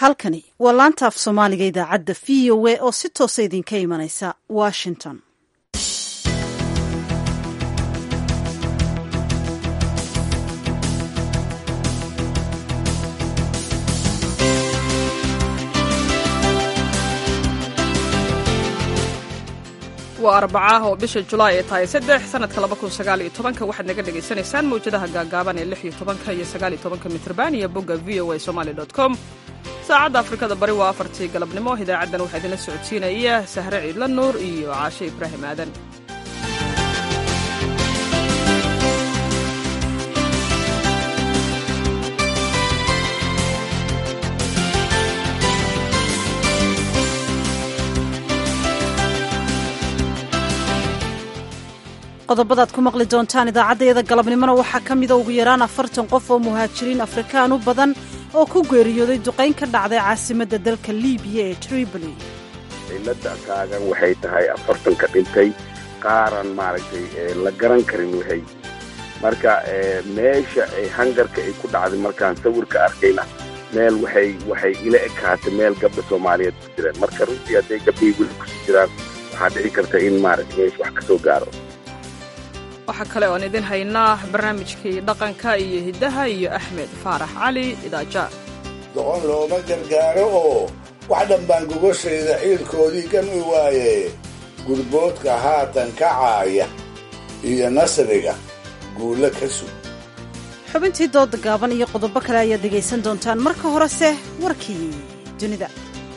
halkani waa laanta af soomaaliga idaacadda v o a oo si toosa idinka imanaysa washington waa arbacaah oo bisha julaay ay tahay saddex sanadka laba kun sagaal iyo tobanka waxaad naga dhagaysanaysaan mawjadaha gaagaaban ee lix iyo tobanka iyo sagaal iyo tobanka mitrban iyo bogga v o a somali dot com saacadda afrikada bari waa afartii galabnimo idaacaddan waxaa idinla socodsiinaya sahre ciidla nuur iyo caashe ibraahim aadan qodobadaad ku maqli doontaan idaacaddayada galabnimona waxaa ka mida ugu yaraan afartan qof oo muhaajiriin afrikaan u badan oo ku geeriyooday duqayn ka dhacday caasimadda dalka liibiya ee tripoli cilada taagan waxay tahay afartanka dhintay qaaran maaragtay la garan karin waxay marka meesha hangarka ay ku dhacday markaan sawirka arkayna meel waxay waxay ila ekaatay meel gabdha soomaaliyeed ku jiraan marka runtii hadday gabdhihii weli kusii jiraan waxaa dhici karta in maaragtay meesha wax ka soo gaaro waxaa kale oan idin haynaa barnaamijkii dhaqanka iyo hiddaha iyo axmed faarax cali idaaja doqon looma gargaaro oo wax dhanbaan gogashayda ciilkoodii gami waaye gurboodka haatan kacaaya iyo nasriga guulo ka sug xubintii dooda gaaban iyo qodobo kale ayaad dhegaysan doontaan marka horese warkii dunida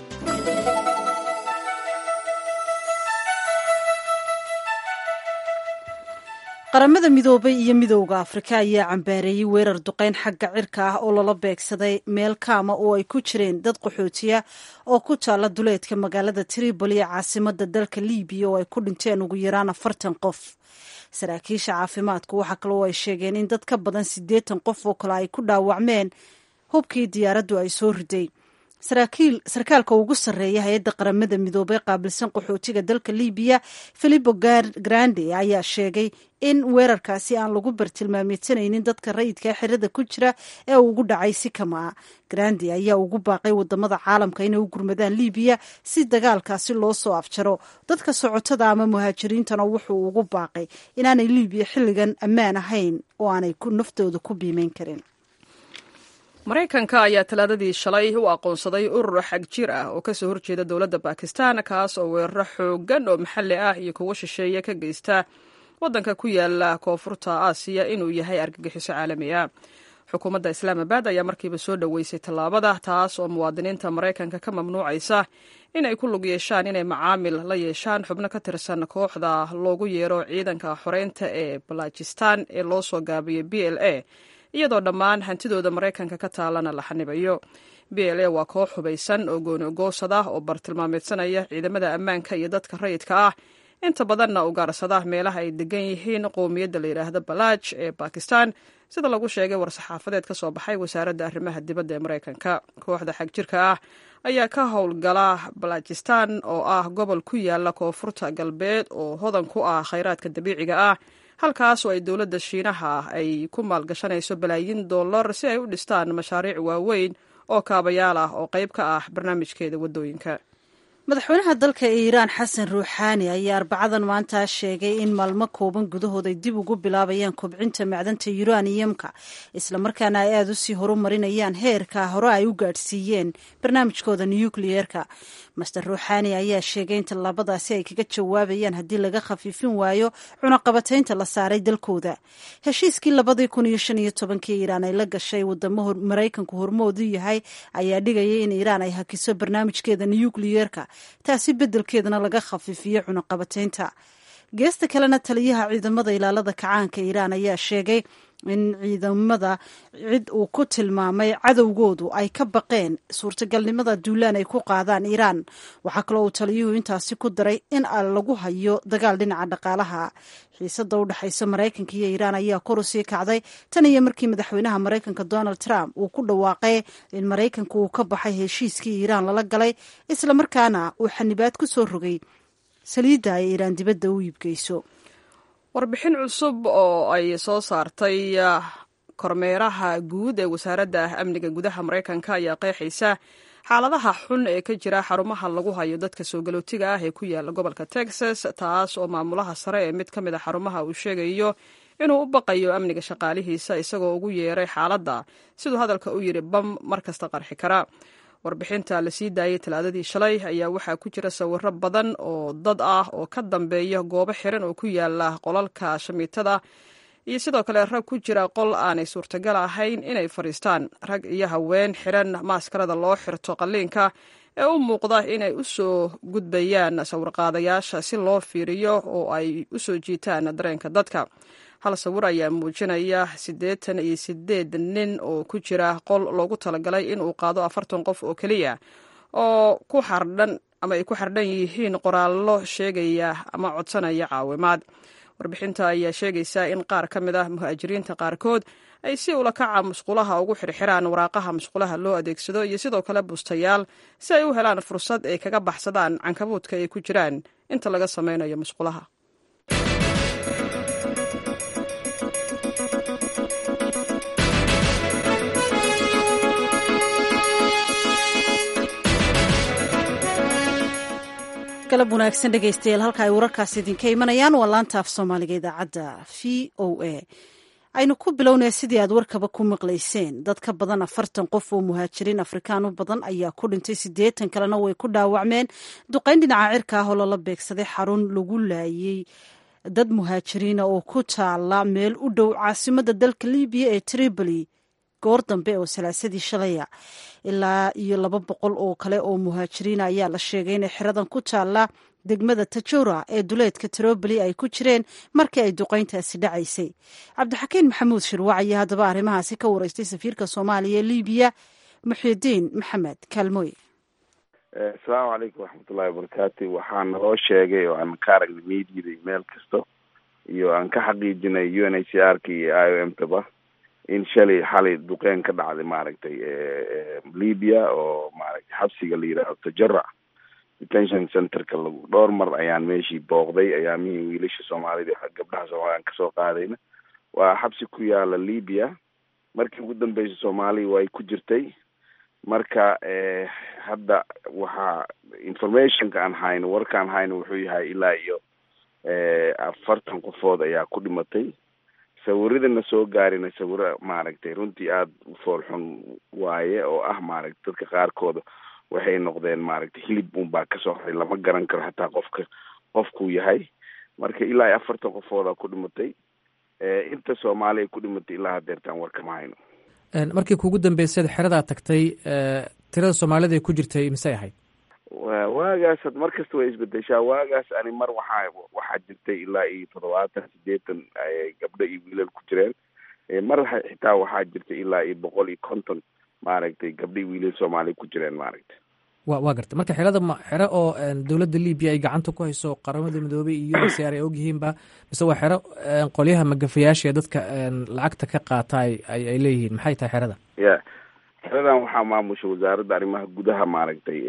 qaramada midoobay iyo midowda afrika ayaa cambaareeyey weerar duqayn xagga cirka ah oo lala beegsaday meel kaama oo ay ku jireen dad qaxootiya oo ku taalla duleedka magaalada tripoli ee caasimada dalka libiya oo ay ku dhinteen ugu yaraan afartan qof saraakiisha caafimaadku waxaa kaloo ay sheegeen in dad ka badan siddeetan qof oo kale ay ku dhaawacmeen hubkii diyaaraddu ay soo riday sarkaalka ugu sarreeya hay-adda qaramada midoobey qaabilsan qaxootiga dalka libiya filipo grande ayaa sheegay in weerarkaasi aan lagu bartilmaameedsanaynin dadka rayidka xerada ku jira ee ugu dhacay si kama a grande ayaa ugu baaqay wadamada caalamka inay u gurmadaan libiya si dagaalkaasi loo soo afjaro dadka socotada ama muhaajiriintana wuxuu ugu baaqay inaanay libiya xilligan ammaan ahayn oo aanay naftooda ku biimeyn karin maraykanka ayaa talaadadii shalay u aqoonsaday urur xag jir ah oo kasoo horjeeda dowladda bakistan kaas oo weeraro xoogan oo maxalli ah iyo kuwo shisheeye ka geysta waddanka ku yaala koonfurta aasiya inuu yahay argagixiso caalami ah xukuumadda islaamabad ayaa markiiba soo dhoweysay tallaabada taas oo muwaadiniinta maraykanka ka mamnuucaysa in ay ku lug yeeshaan inay macaamil la yeeshaan xubno ka tirsan kooxda loogu yeero ciidanka xoreynta ee balajistan ee loo soo gaabiyey b l a iyadoo dhammaan hantidooda maraykanka ka taalana la xanibayo b l a waa koox hubaysan oo gooni-goosad ah oo bartilmaameedsanaya ciidamada ammaanka iyo dadka rayidka ah inta badanna ugaarsada meelaha ay degan yihiin qowmiyadda la yidhaahdo balaaj ee bakistan sida lagu sheegay war-saxaafadeed ka soo baxay wasaaradda arrimaha dibadda ee maraykanka kooxda xag jirka ah ayaa ka howlgala balajistan oo ah gobol ku yaala koonfurta galbeed oo hodan ku ah khayraadka dabiiciga ah halkaas oo ay dowladda shiinaha ay ku maalgashanayso balaayiin dollar si ay u dhistaan mashaariic waaweyn oo kaabayaal ah oo qayb ka ah barnaamijkeeda waddooyinka madaxweynaha dalka iiraan xasan ruuxaani ayaa arbacadan maanta sheegay in maalmo kooban gudahood ay dib ugu bilaabayaan kobcinta macdanta yuraniyamka islamarkaana ay aada usii horumarinayaan heerka hore ay u gaadhsiiyeen barnaamijkooda nukliyeerka master ruuxaani ayaa sheegay in tallaabadaasi ay kaga jawaabayaan haddii laga khafiifin waayo cunaqabataynta la saaray dalkooda heshiiskii labadii kun iyo shan iyo tobankii iiraan ay la gashay wadamo maraykanku hormoodu yahay ayaa dhigaya in iiraan ay hakiso barnaamijkeeda nukliyeerka taasi beddelkeedana laga khafiifiyo cunaqabataynta geesta kalena taliyaha ciidamada ilaalada kacaanka iiraan ayaa sheegay in ciidamada cid uu ku tilmaamay cadowgoodu ay ka baqeen suurtagalnimada duulaan ay ku qaadaan iiraan waxaa kaloo uu taliyuhu intaasi ku daray in lagu hayo dagaal dhinaca dhaqaalaha xiisada u dhexaysa maraykanka iyo iiraan ayaa kor u sii kacday tan iyo markii madaxweynaha maraykanka donald trump uu ku dhawaaqay in maraykanka uu ka baxay heshiiskii iiraan lala galay islamarkaana uu xanibaad ku soo rogay saliidda ay iiraan dibadda u iibgeyso warbixin cusub oo ay soo saartay kormeeraha guud ee wasaaradda amniga gudaha maraykanka ayaa qeexaysa xaaladaha xun ee ka jira xarumaha lagu hayo dadka soo galootiga ah ee ku yaala gobolka texas taas oo maamulaha sare ee mid ka mid a xarumaha uu sheegayo inuu u baqayo amniga shaqaalihiisa isagoo ugu yeeray xaaladda siduu hadalka u yidhi bam mar kasta qarxi kara warbixinta la sii daayay talaadadii shalay ayaa waxaa ku jira sawiro badan oo dad ah oo ka dambeeya goobo xiran oo ku yaala qolalka shamiitada iyo sidoo kale rag ku jira qol aanay suurtagal ahayn inay fadhiistaan rag iyo haween xiran maaskarada loo xirto qalliinka ee u muuqda inay u soo gudbayaan sawirqaadayaasha si loo fiiriyo oo ay u soo jiitaan dareenka dadka hal sawir ayaa muujinaya siddeetan iyo sideed nin oo ku jira qol loogu talagalay inuu qaado afartan qof oo keliya oo ku xardhan ama ay ku xardhan yihiin qoraallo sheegaya ama codsanaya caawimaad warbixinta ayaa sheegaysa in qaar ka mid ah muhaajiriinta qaarkood ay si ulakaca musqulaha ugu xirxiraan waraaqaha musqulaha loo adeegsado iyo sidoo kale bustayaal si ay u helaan fursad ay kaga baxsadaan cankabuudka ay ku jiraan inta laga sameynayo musqulaha galab wanaagsan dhegaystayaal halka ay wararkaas idinka imanayaan waa laanta af soomaaliga idaacadda v o a aynu ku bilownay sidii aad warkaba ku maqlayseen dad ka badan afartan qof oo muhaajiriin afrikaan u badan ayaa ku dhintay siddeetan kalena way ku dhaawacmeen duqayn dhinaca cirka ah oo lala beegsaday xarun lagu laayey dad muhaajiriina oo ku taala meel u dhow caasimadda dalka libiya ee tripoli goor dambe oo salaasadii shalaya ilaa iyo laba boqol oo kale oo muhaajiriina ayaa la sheegay inay xeradan ku taalla degmada tajora ee duleedka troboli ay ku jireen markii ay duqayntaasi dhacaysay cabdixakiin maxamuud shirwac ayaa haddaba arrimahaasi ka wareystay safiirka soomaaliya ee libiya muxidiin maxamed kaalmooye asalaamu calaykum waxmatullahi wabarakaatu waxaa naloo sheegay oo aan ka aragnay mediada iyo meel kasta iyo aan ka xaqiijinay u n h c r ka iyo i o m taba in shalay xalay duqeyn ka dhacday maaragtay libya oo maaragtay xabsiga la yidhaahdo tajara detention centerka lagu dhowr mar ayaan meeshii booqday ayaamihii wiilasha soomaalida gabdhaha soomaalida aan kasoo qaadayna waa xabsi ku yaala libya markii ugu dambeysa soomaaliya way ku jirtay marka hadda waxaa informationka aan hayno warkaan hayno wuxuu yahay ilaa iyo afartan qofood ayaa ku dhimatay sawiradana soo gaarina sawiro maaragtay runtii aada u foolxun waaye oo ah maaragtay dadka qaarkooda waxay noqdeen maaragtay hilib unbaa kasoo haray lama garan karo hataa qofka qofkuu yahay marka ilaa iyo afartan qofoodaa ku dhimatay inta soomaali ay ku dhimatay ilaa hadeertaan war kama hayno markii kuugu dambeysad xeradaa tagtay tirada soomaalida ay ku jirtay misey ahayd waagaas mar kasta way isbedeshaa waagaas ani mar waxaa waxaa jirtay ilaa iyo toddobaatan sideetan gabdho iyo wiilal ku jireen mar xitaa waxaa jirtay ilaa iyo boqol iyo konton maaragtay gabdho iyo wiilal soomaaliya ku jireen maaragtay wa waa garta marka xerada ma xero oo dowladda libiya ay gacanta ku hayso qaramada midoobey iyo u n c r ay ogyihiinba mise waa xero qolyaha magafayaasha ee dadka lacagta ka qaata ay ay leeyihiin maxay tahay xerada ya xeradan waxaa maamusha wasaaradda arrimaha gudaha maaragtay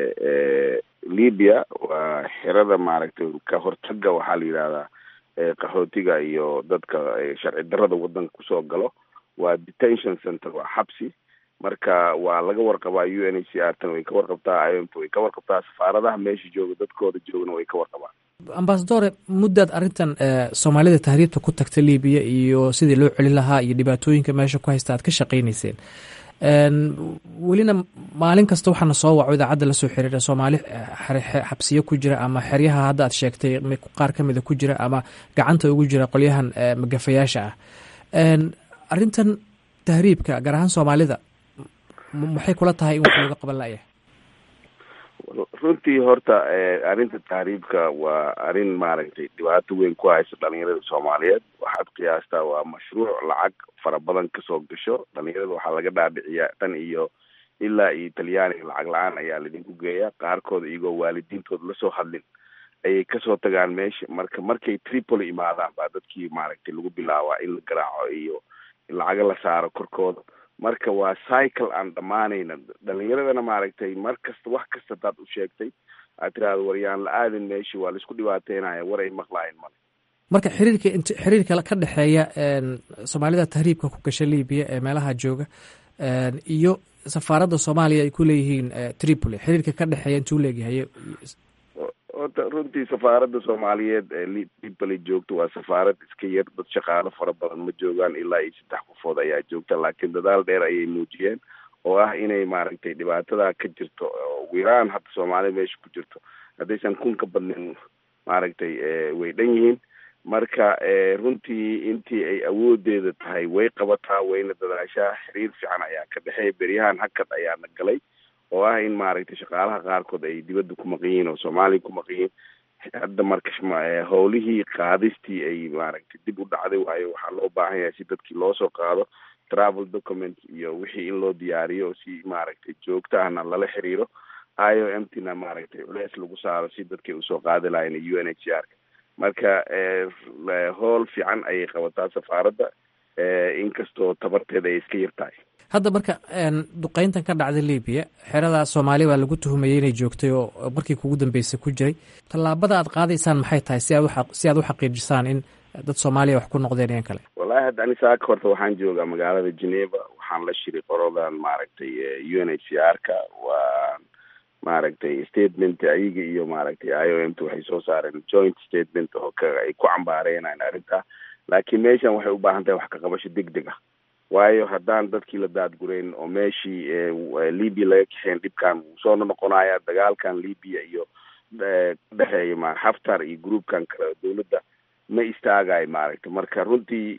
libya waa xerada maaragtay ka hortaga waxaa la yidhahdaa qaxootiga iyo dadka sharci darada wadanka kusoo galo waa detention center waa xabsi marka waa laga warqabaa u n h c r tan way ka warqabtaa imt way ka warqabtaa safaaradaha meesha jooga dadkooda joogana way ka warqabaan ambasadore muddaad arrintan soomaalida tahriibta ku tagta libiya iyo sidii loo celin lahaa iyo dhibaatooyinka meesha ku haysta aad ka shaqaynayseen welina maalin kasta waxaana soo waco idaacadda lasoo xiriira soomaali xabsiyo ku jira ama xeryaha hadda aad sheegtay qaar ka mida ku jira ama gacanta ugu jira qolyahan magafayaasha ah arrintan tahriibka gaar ahaan soomaalida maxay kula tahay in wax looga qaban layahay runtii horta arrinta tahriibka waa arrin maaragtay dhibaato weyn ku haysa dhalinyarada soomaaliyeed waxaad qiyaastaa waa mashruuc lacag fara badan kasoo gasho dhalinyarada waxaa laga dhaadhiciyaa tan iyo ilaa iyo talyaaniga lacag la-aan ayaa laidinku geeyaa qaarkood iyagoo waalidiintooda lasoo hadlin ayay kasoo tagaan meesha marka markay tripoli imaadaan baa dadkii maaragtay lagu bilaabaa in la garaaco iyo lacaga la saaro korkooda marka waa cycle aan dhammaanayna dhalinyaradana maaragtay mar kasta wax kasta hadaad u sheegtay aad tiraahdo waryaan la aadin meeshii waa laisku dhibaateynaya war ay maqlaayan male marka xiriirka int xiriirka ka dhexeeya soomaalida tahriibka ku gasha libiya ee meelaha jooga iyo safaaradda soomaaliya ay ku leeyihiin tripoli xiriirka ka dhexeeya intuu leegyahay ota runtii safaaradda soomaaliyeed ee tripoli joogto waa safaarad iska yar dad shaqaalo fara badan ma joogaan ilaa iyo saddex qofood ayaa joogta laakiin dadaal dheer ayay muujiyeen oo ah inay maaragtay dhibaatada ka jirto ugu yaraan hadda soomaalida meesha ku jirto haddaysan kun ka badnin maaragtay way dhan yihiin marka runtii intii ay awoodeeda tahay way qabataa wayna dadaashaa xiriir fiican ayaa ka dhexeeya beryahan hakad ayaana galay oo ah in maaragtay shaqaalaha qaarkood ay dibadda ku maqan yihiin oo soomaaliya ku maqan yihiin hadda marka howlihii qaadistii ay maaragtay dib u dhacday waayo waxaa loo baahan yahay si dadkii loosoo qaado travel document iyo wixii in loo diyaariyo si maaragtay joogta ahna lala xiriiro i o m tina maaragtay culeys lagu saaro si dadkay usoo qaadi lahayn u n h r marka howl fiican ayay qabataa safaaradda inkastoo tabarteeda ay iska yar tahay hadda marka duqeyntan ka dhacday libiya xerada soomaaliya baa lagu tuhumayay inay joogtay oo markii kugu dambeysay ku jiray tallaabada aad qaadaysaan maxay tahay si aad si aad u xaqiijisaan in dad soomaaliya wax ku noqdeen iyan kale wallahi hadda ani saaka horta waxaan joogaa magaalada geneva waxaan la shiray qorodan maaragtay u n h c r ka waa maaragtay statement ayaga iyo maaragtay i o m t waxay soo saareen joint statement oo ka ay ku cambaareenan arrinta laakiin meeshan waxay u baahan tahay wax ka qabasho deg deg ah waayo haddaan dadkii la daadgurayn oo meeshii libya laga kaxeen dhibkan wuu soo noqonaya dagaalkan libya iyo dhexeeya ma xaftar iyo groupkan kale dawladda ma istaagayo maaragtay marka runtii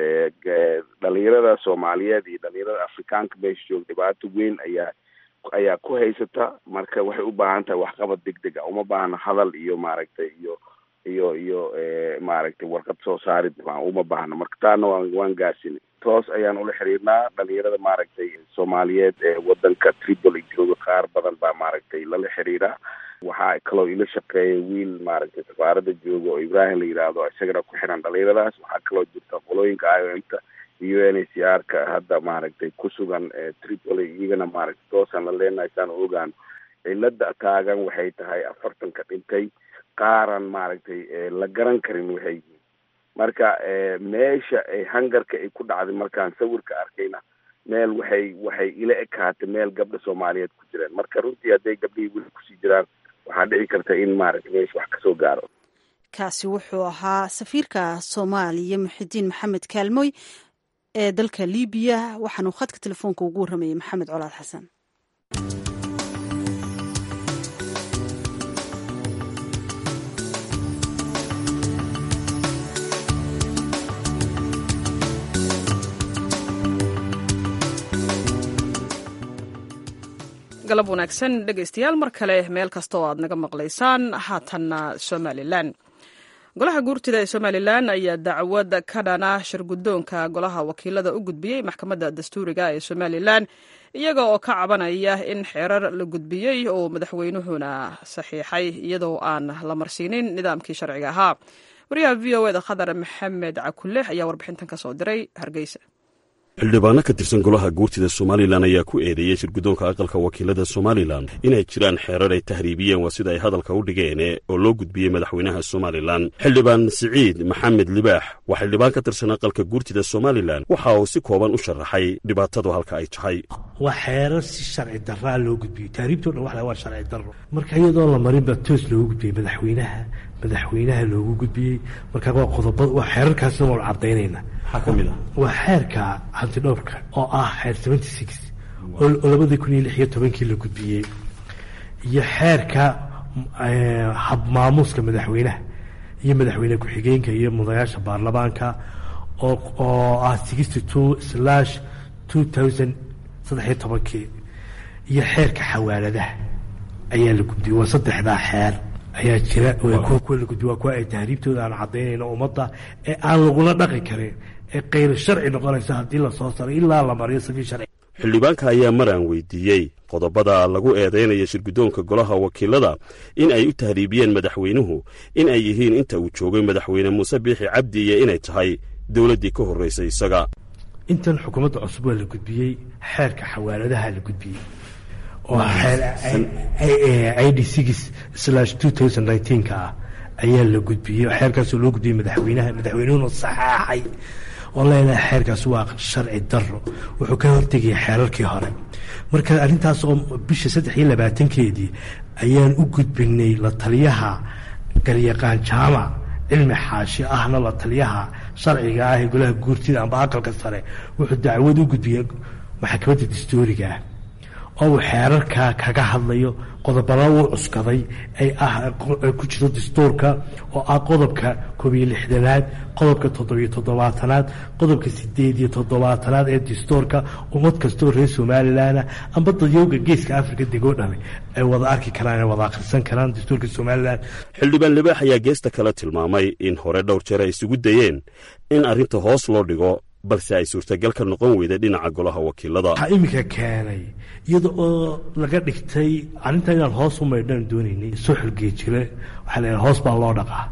dhalinyarada soomaaliyeed iyo dhalinyarada afrikaanka meesha joog dhibaato weyn ayaa ayaa ku haysata marka waxay u baahan tahay waxqabad deg deg ah uma baahna hadal iyo maaragtay iyo iyo iyo maaragtay warqad soo saarid uma baahna marka taana waan waan gaasinay toos ayaan ula xiriirnaa dhalinyarada maaragtay soomaaliyeed ee wadanka tripoli jooga qaar badan baa maaragtay lala xiriiraa waxaa kaloo ila shaqeeya wiil maaragtay safaaradda jooga oo ibrahim la yidhaahdo isagana ku xiran dhalinyaradaas waxaa kaloo jirta qolooyinka i o m ta u n h c r ka hadda maaragtay ku sugan tripoli iyagana maaragtay toosaan la leenahay saan u ogaano cilada taagan waxay tahay afartanka dhintay qaaran maaragtay la garan karin waxay yihiin marka meesha ay hangarka ay ku dhacday markaan sawirka arkayna meel waxay waxay ila ekaatay meel gabdha soomaaliyeed ku jireen marka runtii hadday gabdhihii weli kusii jiraan waxaa dhici karta in maaragtay meesha wax kasoo gaaro kaasi wuxuu ahaa safiirka soomaaliya muxidiin maxamed kaalmoy ee dalka libiya waxaanuu khadka telefoonka ugu warramayay maxamed colaad xasan galab wanaagsan dhegaystayaal mar kale meel kasta oo aad naga maqlaysaan haatanna somalilan golaha guurtida ee somalilan ayaa dacwad ka dhana shirguddoonka golaha wakiilada u gudbiyey maxkamadda dastuuriga ee somalilan iyaga oo ka cabanaya in xeerar la gudbiyey oo madaxweynuhuna saxiixay iyadoo aan la marsiinin nidaamkii sharciga ahaa wariyaha v o eda khadar maxamed cakulle ayaa warbixintan ka soo diray hargeysa xildhibaano ka tirsan golaha guurtida somalilan ayaa ku eedeeyey shirguddoonka aqalka wakiilada somalilan inay jiraan xeerar ay tahriibiyeen waa sida ay hadalka u dhigeen oo loo gudbiyey madaxweynaha somalilan xildhibaan siciid maxamed libaax waa xildhibaan ka tirsan aqalka guurtida somalilan waxa uu si kooban u sharaxay dhibaatadu halka ay tahay waa xeerar si sharci daraa loo gudbiyey tahriibtoo dhan wa waa sharci daro marka iyadoo la marinba toos loogu gudbiyey madaxweynaha madaxweynaha loogu gudbiyey marka waa qodoba waa xeerarkaasna waanu cadaynayna maxaa ka mid ah waa xeerka hantidhowrka oo ah xeer seventy six oo labadii kun iyo lix iyo tobankii la gudbiyey iyo xeerka habmaamuuska madaxweynaha iyo madaxweyne ku-xigeenka iyo mudayaasha baarlamaanka oo oo ah sixty two slash two thousand saddexiyo tobankii iyo xeerka xawaaladaha ayaa la gudbiyey waa saddexdaa xeer ayaa jira kuwa la gudbiy waa kuwa ay tahriibtooda aan cadaynayno ummadda ee aan lagula dhaqi karin ee kayr sharci noqonaysa haddii lasoo saray ilaa la mariyo safiir sharci xildhibaanka ayaa maraan weydiiyey qodobada lagu eedeynaya shirguddoonka golaha wakiilada in ay u tahriibiyeen madaxweynuhu in ay yihiin inta uu joogay madaxweyne muuse biixi cabdi iyo inay tahay dowladdii ka horraysay isaga intan xukuumadda cusub waa la gudbiyey xeerka xawaaladaha la gudbiyey oo i d six slash two thousand nineteenka ah ayaa la gudbiyey xeerkaasoo loo gudbiyey madaxweynaha madaxweynuhuna saxaaxay oo leenahay xeerkaas waa sharci daro wuxuu ka hortegaya xeerarkii hore marka arrintaas oo bisha saddex iyo labaatankeedii ayaan u gudbinay la taliyaha garyaqaan jaamac cilmi xaashi ahna la taliyaha sharciga ah ee golaha guurtida amba aqalka sare wuxuu dacwad u gudbiyey maxkamadda dastuuriga ah oo uu xeerarkaa kaga hadlayo qodobada uu cuskaday ay ah ku jiro dastuurka oo ah qodobka koob iyo lixdanaad qodobka toddobiyo toddobaatanaad qodobka sideed iyo toddobaatanaad ee dastuurka ummad kastoo reer somalilanah amba dadyowga geeska africa degoo dhame ay wada arki karaan ay wada akhrisan karaan dastuurka somalilan xildhibaan libaax ayaa geesta kale tilmaamay in hore dhowr jeer ay isugu dayeen in arrinta hoos loo dhigo balse ay suurtagal ka noqon weyday dhinaca golaha wakiilada waxaa iminka keenay iyada oo laga dhigtay arrintan inaan hoos u maydhaan doonaynay soo xorgeejire waxaa la hoos baa loo dhaqaa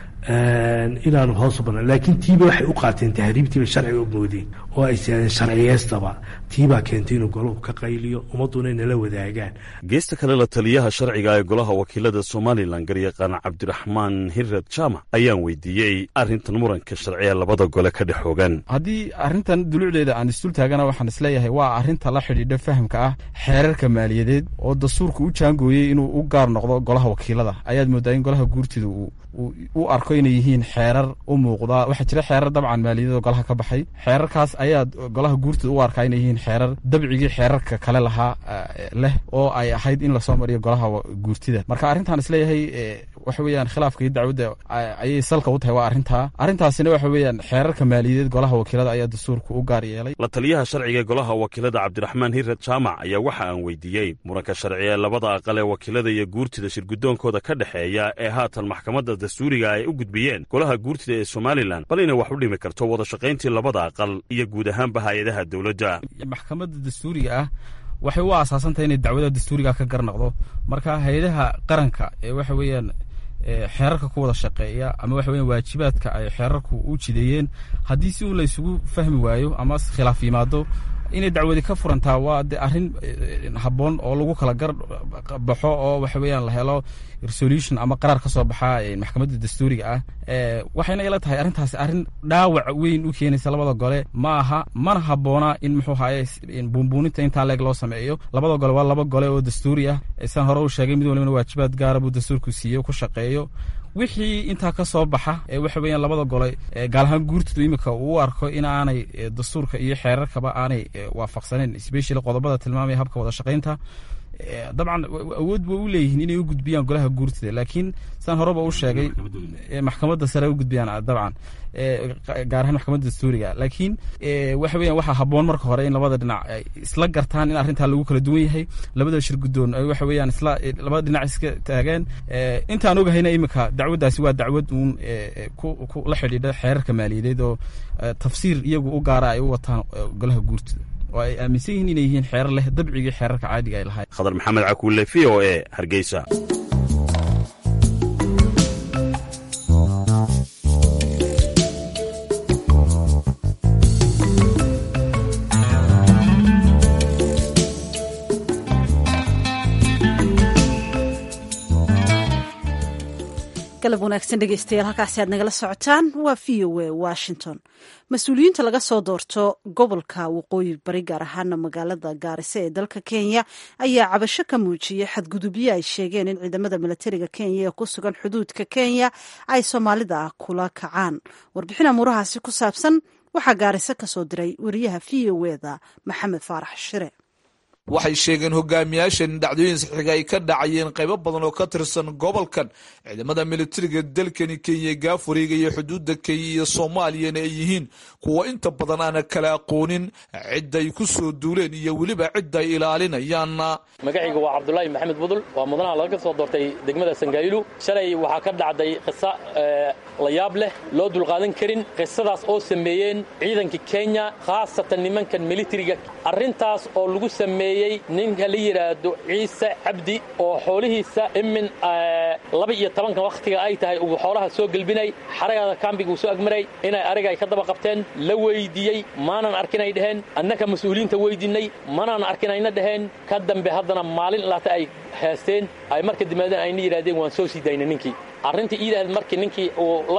inaanu hoos u banaan laakiin tiiba waxay u qaateen tahriibtiiba sharciga u moodeen oo ay siadeen sharciyeystaba tiibaa keentay inuu golahu ka qayliyo ummadduna inala wadaagaan geesta kale la taliyaha sharciga ee golaha wakiilada somalilan garyaqaan cabdiraxmaan hirad jaamac ayaan weydiiyey arrintan muranka sharciya labada gole ka dhex hoogan haddii arrintan dulucdeeda aan isdul taagana waxaan isleeyahay waa arrinta la xidhiidha fahamka ah xeerarka maaliyadeed oo dastuurka u jaangooyey inuu u gaar noqdo golaha wakiilada ayaad moodaa in golaha guurtida uu u arko inay yihiin xeerar u muuqdaa waxaa jira xeerar dabcan maaliyadeed golaha ka baxay xeerarkaas ayaa golaha guurtida u arkaa inay yihiin xeerar dabcigii xeerarka kale lahaa leh oo ay ahayd in lasoo mariyo golaha guurtida marka arrintaan isleeyahay waxa weeyaan khilaafka iyo dacwadda ayay salka u tahay waa arrintaa arrintaasina waxa weeyaan xeerarka maaliyadeed golaha wakiilada ayaa dastuurka u gaar yeelay la taliyaha sharciga golaha wakiilada cabdiraxmaan hirad jaamac ayaa waxa aan weydiiyey muranka sharci ee labada aqal ee wakiilada iyo guurtida shirgudoonkooda ka dhexeeya ee haatan maxkamadda dastuuriga ay u gudbiyeen golaha guurtida ee somalilan bal inay wax u dhimi karto wada shaqayntii labada aqal iyo guud ahaanba hay-adaha dowladda maxkamadda dastuuriga ah waxay u aasaasantahay inay dacwada dastuuriga ka garnaqdo marka hay-adaha qaranka ee waxa weeyaan xeerarka ku wada shaqeeya ama waxa weyan waajibaadka ay xeerarku u jideeyeen haddii si uun la isugu fahmi waayo ama khilaaf yimaado inay dacwadi ka furantaa waa de arrin habboon oo lagu kala gar baxo oo waxa weeyaan la helo resolution ama qaraar ka soo baxa maxkamadda dastuuriga ah waxayna ila tahay arrintaasi arrin dhaawac weyn u keenaysa labada gole ma aha mana habboona in muxuu haye buunbuuninta intaa leeg loo sameeyo labada gole waa laba gole oo dastuuri ah saan hore u sheegay mid walibana waajibaad gaara buu dastuurku siiyo ku shaqeeyo wixii intaa ka soo baxa waxa weeyaan labada gole gaal ahaan guurtadu iminka uu arko in aanay dastuurka iyo xeerarkaba aanay waafaqsaneen specially qodobada tilmaamaya habka wada shaqaynta dabcan awood ba u leeyihiin inay u gudbiyaan golaha guurtida laakiin saan horeba u sheegay maxkamadda sare u gudbiyaan dabcan gaar ahaan maxkamadda dastuuriga laakiin waxa weyan waxaa habboon marka hore in labada dhinac ay isla gartaan in arrintaa lagu kala duwan yahay labada shir guddoon ay waxa weeyaan isla labada dhinac iska taageen intaan ogahayna iminka dacwaddaasi waa dacwad uun ku la xidhiidha xeerarka maaliyadeed oo tafsiir iyagu u gaara ay u wataan golaha guurtida oo ay aaminsan yihiin inay yihiin xeerar leh dabcigii xeerarka caadiga ay lahayd khadar maxamed cakuule v o e hargeysa galab wanaagsan dhegeystayaal halkaasi aad nagala socotaan waa v o a washington mas-uuliyiinta laga soo doorto gobolka waqooyi bari gaar ahaana magaalada gaarisa ee dalka kenya ayaa cabasho ka muujiyey xadgudubyo ay sheegeen in ciidamada milatariga kenya ee ku sugan xuduudka kenya ay soomaalida kula kacaan warbixin amuurahaasi ku saabsan waxaa gaariso ka soo diray wariyaha v o eda maxamed faarax shire waxay sheegeen hogaamiyaashan dhacdooyin saxiiga ay ka dhacayeen qaybo badan oo ka tirsan gobolkan ciidamada militariga dalkani kenya gaafuriga iyo xuduudda kenya iyo soomaaliyana ay yihiin kuwa inta badan aana kala aqoonin cidday ku soo duuleen iyo weliba cidda ay ilaalinayaan magacayga waa cabdulaahi maxamed budul waa mudanaha laga soo doortay degmada sangaayilu shalay waxaa ka dhacday qiso la yaab leh loo dulqaadan karin qisadaas oo sameeyeen ciidanka kenya khaasatan nimankan militariga arrintaas oo lagu sameeyey ninka la yidhaahdo ciise cabdi oo xoolihiisa imin laba iyo tobanka wakhtiga ay tahay uu xoolaha soo gelbinay xaragada kaambiga uu soo agmaray inay ariga ay ka daba qabteen la weydiiyey maanan arkinay dhaheen annaka mas-uuliyiinta weydiinay manaan arkinayna dhaheen ka dambe haddana maalin laata ay haasteen ay marka dimaadeen ayna yidhahdeen waan soo sii daynay ninkii arrintii iidahayd markii ninkii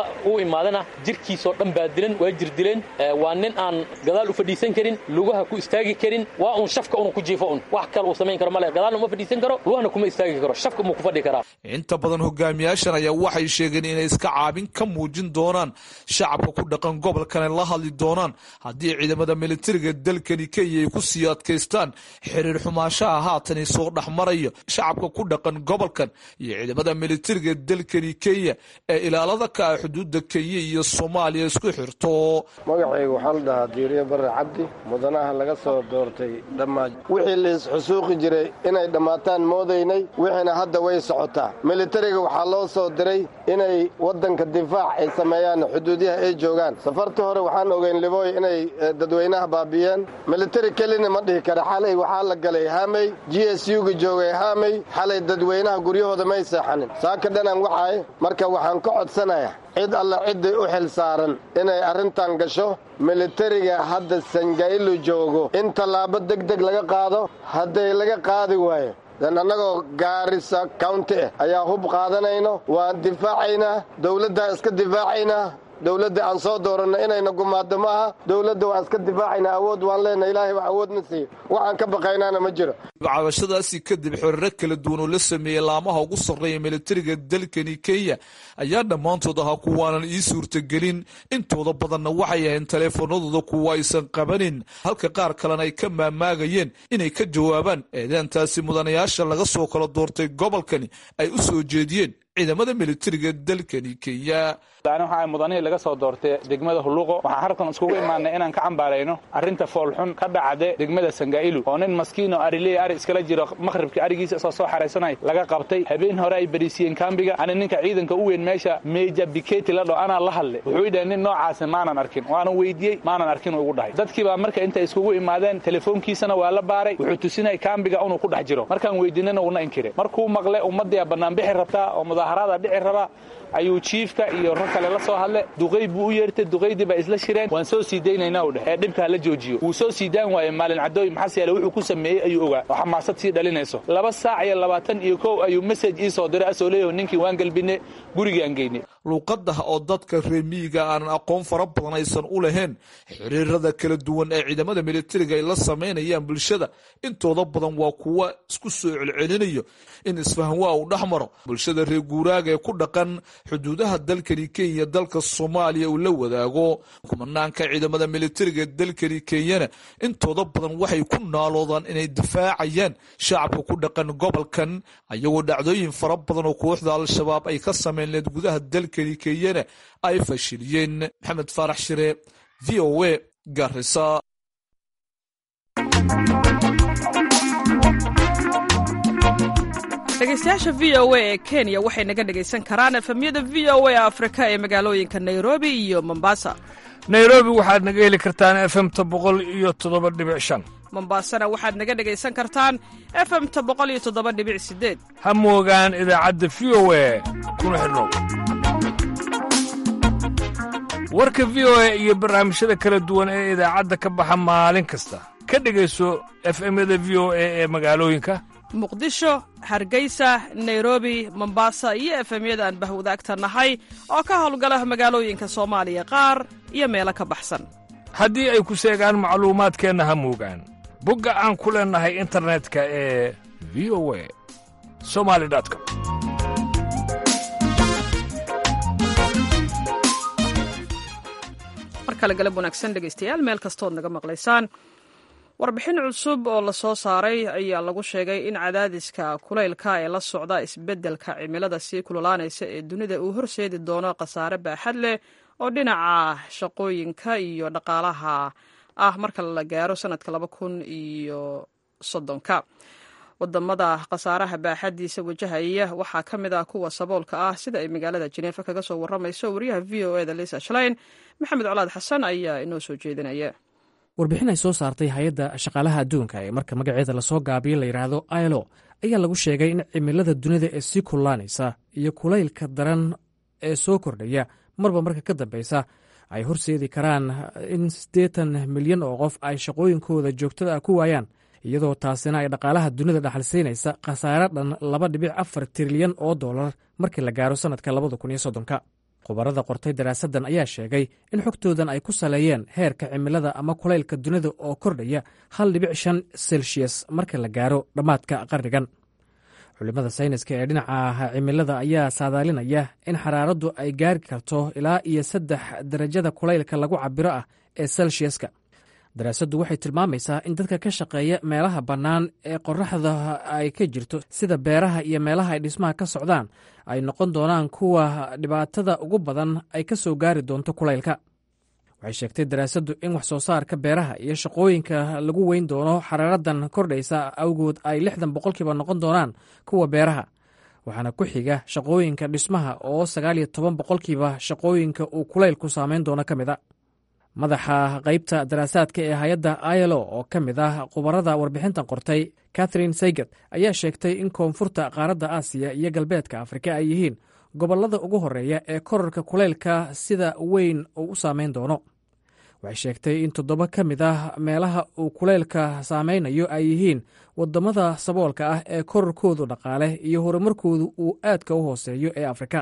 u imaadana jirkiisoo dhan baa dilan waa jir dileen waa nin aan gadaal u fadhiisan karin lugaha ku istaagi karin waa un shafka unu ku jiifo un wax kale uu samayn karo male gadaalna uma fadhiisan karo lugahana kuma istaagi karo shafka umuu ku fadhi karaa inta badan hogaamiyaashan ayaa waxay sheegeen inay iska caabin ka muujin doonaan shacabka ku dhaqan gobolkana la hadli doonaan haddii ciidamada militariga dalkani kenya ay ku sii adkaystaan xiriir xumaashaha haatan soo dhexmaraya shacabka ku dhaqan gobolkan iyo ciidamada militariga dalkani kenya ee ilaalada ka ah xuduudda kenya iyo soomaaliya isku xirto magacayga waxaa la dhahaa diiriye barre cabdi mudanaha laga soo doortay dhammaaj wixii laisxusuuqi jiray inay dhammaataan moodaynay wixiina hadda way socotaa militariga waxaa loo soo diray inay waddanka difaac ay sameeyaan xuduudyaha ay joogaan safartii hore waxaan ogeyn libooy inay dadweynaha baabiyeen militari kelina ma dhihi kara xalay waxaa la galay haamey g s u-ga joogay haamey xalay dadweynaha guryahooda may seexanin saaka dhanan waxaay marka waxaan ka codsanayaa cid alla ciddii u xil saaran inay arrintan gasho militariga hadda sangailu joogo in tallaabo deg deg laga qaado hadday laga qaadi waayo dan annagoo gaarisa county ah ayaa hub qaadanayno waan difaacaynaa dowladdaa iska difaacaynaa dowladda aan soo dooranno inayna gumaaddo maaha dowladda waan iska difaacaynaa awood waan leenahay ilaahay waa awoodna siiyo waxaan ka baqaynaana ma jiro cabashadaasi kadib xoriro kala duwan oo la sameeyey laamaha ugu sarreeya militariga dalkani kenya ayaa dhammaantood ahaa kuwaanan ii suurtagelin intooda badanna waxay ahayn taleefanadooda kuwa aysan qabanin halka qaar kalena ay ka maamaagayeen inay ka jawaabaan eedaantaasi mudanayaasha laga soo kala doortay gobolkani ay u soo jeediyeen ciidamada militariga dalkani kenya ani waxa ay mudanihii laga soo doortay degmada hulluqo waxaan halkan iskugu imaanay inaan ka cambaarayno arrinta foolxun ka dhacda degmada sangailu oo nin maskiin oo ariley ari iskala jiro maqhribkii arigiisa isoo soo xaraysanay laga qabtay habeen hore ay bariisiyeen kaambiga ani ninka ciidanka u weyn meesha meja biketi la dho anaa la hadlay wuxuu idhahay nin noocaasi maanan arkin waanan weydiyey maanan arkin uu igu dhahay dadkii baa marka intay iskugu imaadeen telefoonkiisana waa la baaray wuxuu tusinay kaambiga inuu ku dhex jiro markaan weydiinana uuna inkire markuu maqle ummadii banaanbixi rabtaa oo mudaaharaada dhici rabaa ayuu jiifka iyo rag kale la soo hadle duqay buu u yeertay duqaydii baa isla shireen waan soo sii daynayna u dheh ee dhibka hala joojiyo wuu soo sii daan waaye maalin cadooy maxas yaale wuxuu ku sameeyey ayuu ogaa oo xamaasad sii dhalinayso laba saac iyo labaatan iyo kow ayuu mesaj ii soo diray asoo leeyaho ninkii waan gelbine gurigaan geynay luuqadaha oo dadka reemiyiga aanan aqoon fara badan aysan u lahayn xiriirada kala duwan ee ciidamada militariga ay la samaynayaan bulshada intooda badan waa kuwa isku soo celcelinayo in isfahanwaa uu dhex maro bulshada reer guuraaga ee ku dhaqan xuduudaha dalkani kenya dalka soomaaliya uu la wadaago kumanaanka ciidamada militariga dalkani kenyana intooda badan waxay ku naaloodaan inay difaacayaan shacabka ku dhaqan gobolkan ayagoo dhacdooyin fara badan oo kooxda al-shabaab ay ka sameyn leed gudaha dalkani kenyana ay fashiliyeen maxamed faarax shire v o a garisa dhegeystayaasha v o a ee kenya waxay naga dhegaysan karaan efemyada v o a afrika ee magaalooyinka nairobi iyo mombasa nairobi waxaad naga heli kartaan efemta boqol iyo toddoba dhibic shan mombasana waxaad naga dhegaysan kartaan efemta boqol iyo toddoba dhibic sideed ha moogaan idaacadda v o a kuna xidhnow warka v o a iyo barnaamijyada kala duwan ee idaacadda ka baxa maalin kasta ka dhegayso efemyada v o a ee magaalooyinka muqdisho hargeysa nairobi mombasa iyo efemyada aan bahwadaagta nahay oo ka howlgala magaalooyinka soomaaliya qaar iyo meelo ka baxsan haddii ay ku seegaan macluumaadkeenna ha moogaan bogga aan ku leennahay internetka ee v o a somali com mar kale galab wanaagsan dhegaystayaal meel kastood naga maqlaysaan warbixin cusub oo la soo saaray ayaa lagu sheegay in cadaadiska kulaylka ee la socda isbeddelka cimilada sii kululaanaysa ee dunida uu horseedi doono khasaare baaxad leh oo dhinaca shaqooyinka iyo dhaqaalaha ah marka la gaaro sanadka laba kun iyo soddonka wadamada khasaaraha baaxadiisa wajahaya waxaa ka mid ah kuwa saboolka ah sida ay magaalada jeneefa kaga soo waramayso wariyaha v o eda lisa shlein maxamed colaad xasan ayaa inoo soo jeedinaya warbixin ay soo saartay hay-adda shaqaalaha adduunka ee marka magaceeda lasoo gaabiyo la yidhaahdo ilo ayaa lagu sheegay in cimilada dunida ee sii kullaanaysa iyo kulaylka daran ee soo kordhaya marba marka ka dambeysa ay horseedi karaan in siddeetan milyan oo qof ay shaqooyinkooda joogtada ah ku waayaan iyadoo taasina ay dhaqaalaha dunida dhaxalsiinaysa khasaare dhan laba dhibic afar trilyan oo dollar markii la gaaro sannadka labada kun iyo soddonka khubarada qortay daraasaddan ayaa sheegay in xogtoodan ay ku saleeyeen heerka cimilada ama kulaylka dunida oo kordhaya hal dhibic shan selshiyas marka la gaaro dhammaadka qarnigan culimada sayniska ee dhinaca cimilada ayaa saadaalinaya in xaraaraddu ay gaari karto ilaa iyo saddex darajada kulaylka lagu cabiro ah ee selsiyaska daraasaddu waxay tilmaamaysaa in dadka ka shaqeeya meelaha bannaan ee qoraxda ay ka jirto sida beeraha iyo meelaha ay dhismaha ka socdaan ay noqon doonaan kuwa dhibaatada ugu badan ay ka soo gaari doonto kulaylka waxay sheegtay daraasaddu in wax soo saarka beeraha iyo shaqooyinka lagu weyn doono xaraaradan kordhaysa awgood ay lixdan boqolkiiba noqon doonaan kuwa beeraha waxaana ku xiga shaqooyinka dhismaha oo sagaal iyo toban boqolkiiba shaqooyinka uu kulaylku saameyn doono ka mid a madaxa qaybta daraasaadka ee hay-adda ilo oo ka mid ah khubarada warbixintan qortay catherine saygat ayaa sheegtay in koonfurta qaaradda aasiya iyo galbeedka afrika ay yihiin gobollada ugu horreeya ee korarka kulaylka sida weyn uu u saameyn doono waxay sheegtay in toddoba ka mid ah meelaha uu kulaylka saameynayo ay yihiin waddamada saboolka ah ee korarkoodu dhaqaale iyo horumarkoodu uu aadka u hooseeyo ee afrika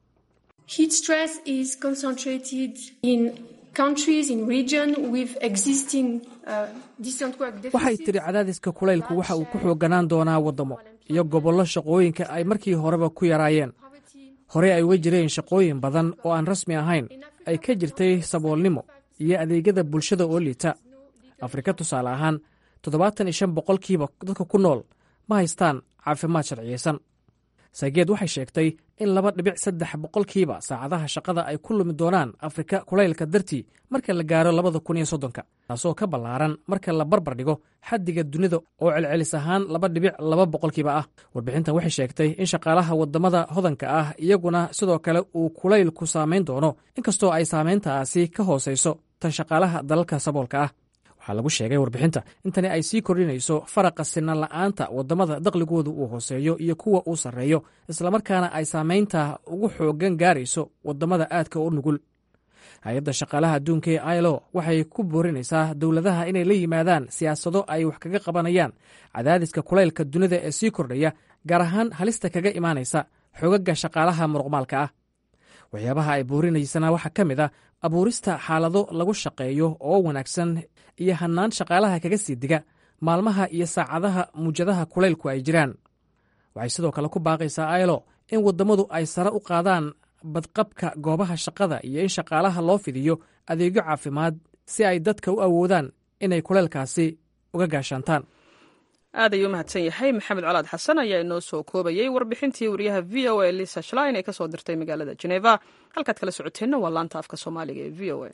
waxay tidhi cadaadiska kulaylku waxa uu ku xooganaan doonaa waddamo iyo gobollo shaqooyinka ay markii horeba ku yaraayeen horey ay uga jireen shaqooyin badan oo aan rasmi ahayn ay ka jirtay saboolnimo iyo adeegyada bulshada oo liita afrika tusaale ahaan toddobaatan iyo shan boqolkiiba dadka ku nool ma haystaan caafimaad sharciyeysan saygeed waxay sheegtay in laba dhibic saddex boqolkiiba saacadaha shaqada ay ku lumi doonaan afrika kulaylka dartii marka la gaaro labada kun iyo soddonka taasoo ka ballaaran marka la barbar dhigo xaddiga dunida oo celcelis ahaan laba dhibic laba boqolkiiba ah warbixintan waxay sheegtay in shaqaalaha waddamada hodanka ah iyaguna sidoo kale uu kulaylku saamayn doono inkastoo ay saamayntaasi ka hoosayso tan shaqaalaha dalalka saboolka ah waxaa lagu sheegay warbixinta in tani ay sii kordhinayso faraqa sinan la'aanta waddamada daqligoodu uu hooseeyo iyo kuwa uu sarreeyo islamarkaana ay saamaynta ugu xoogan gaarayso waddamada aadka u nugul hay-adda shaqaalaha adduunka ee ilo waxay ku boorinaysaa dowladaha inay la yimaadaan siyaasado ay wax kaga qabanayaan cadaadiska kulaylka dunida ee sii kordhaya gaar ahaan halista kaga imaanaysa xoogagga shaqaalaha muruqmaalka ah waxyaabaha ay boorinaysana waxaa ka mid ah abuurista xaalado lagu shaqeeyo oo wanaagsan iyo hannaan shaqaalaha kaga sii diga maalmaha iyo saacadaha muujadaha kulaylku ay jiraan waxay sidoo kale ku baaqaysaa ilo in waddamadu ay sare u qaadaan badqabka goobaha shaqada iyo in shaqaalaha loo fidiyo adeegyo caafimaad si ay dadka u awoodaan inay kulaylkaasi uga gaashaantaan aad ayuu mahadsan yahay maxamed colaad xasan ayaa inoo soo koobayey warbixintii wariyaha v o a lisa shlein ee ka soo dirtay magaalada jeneva halkaad kala socoteenna waa laanta afka soomaaliga ee v o a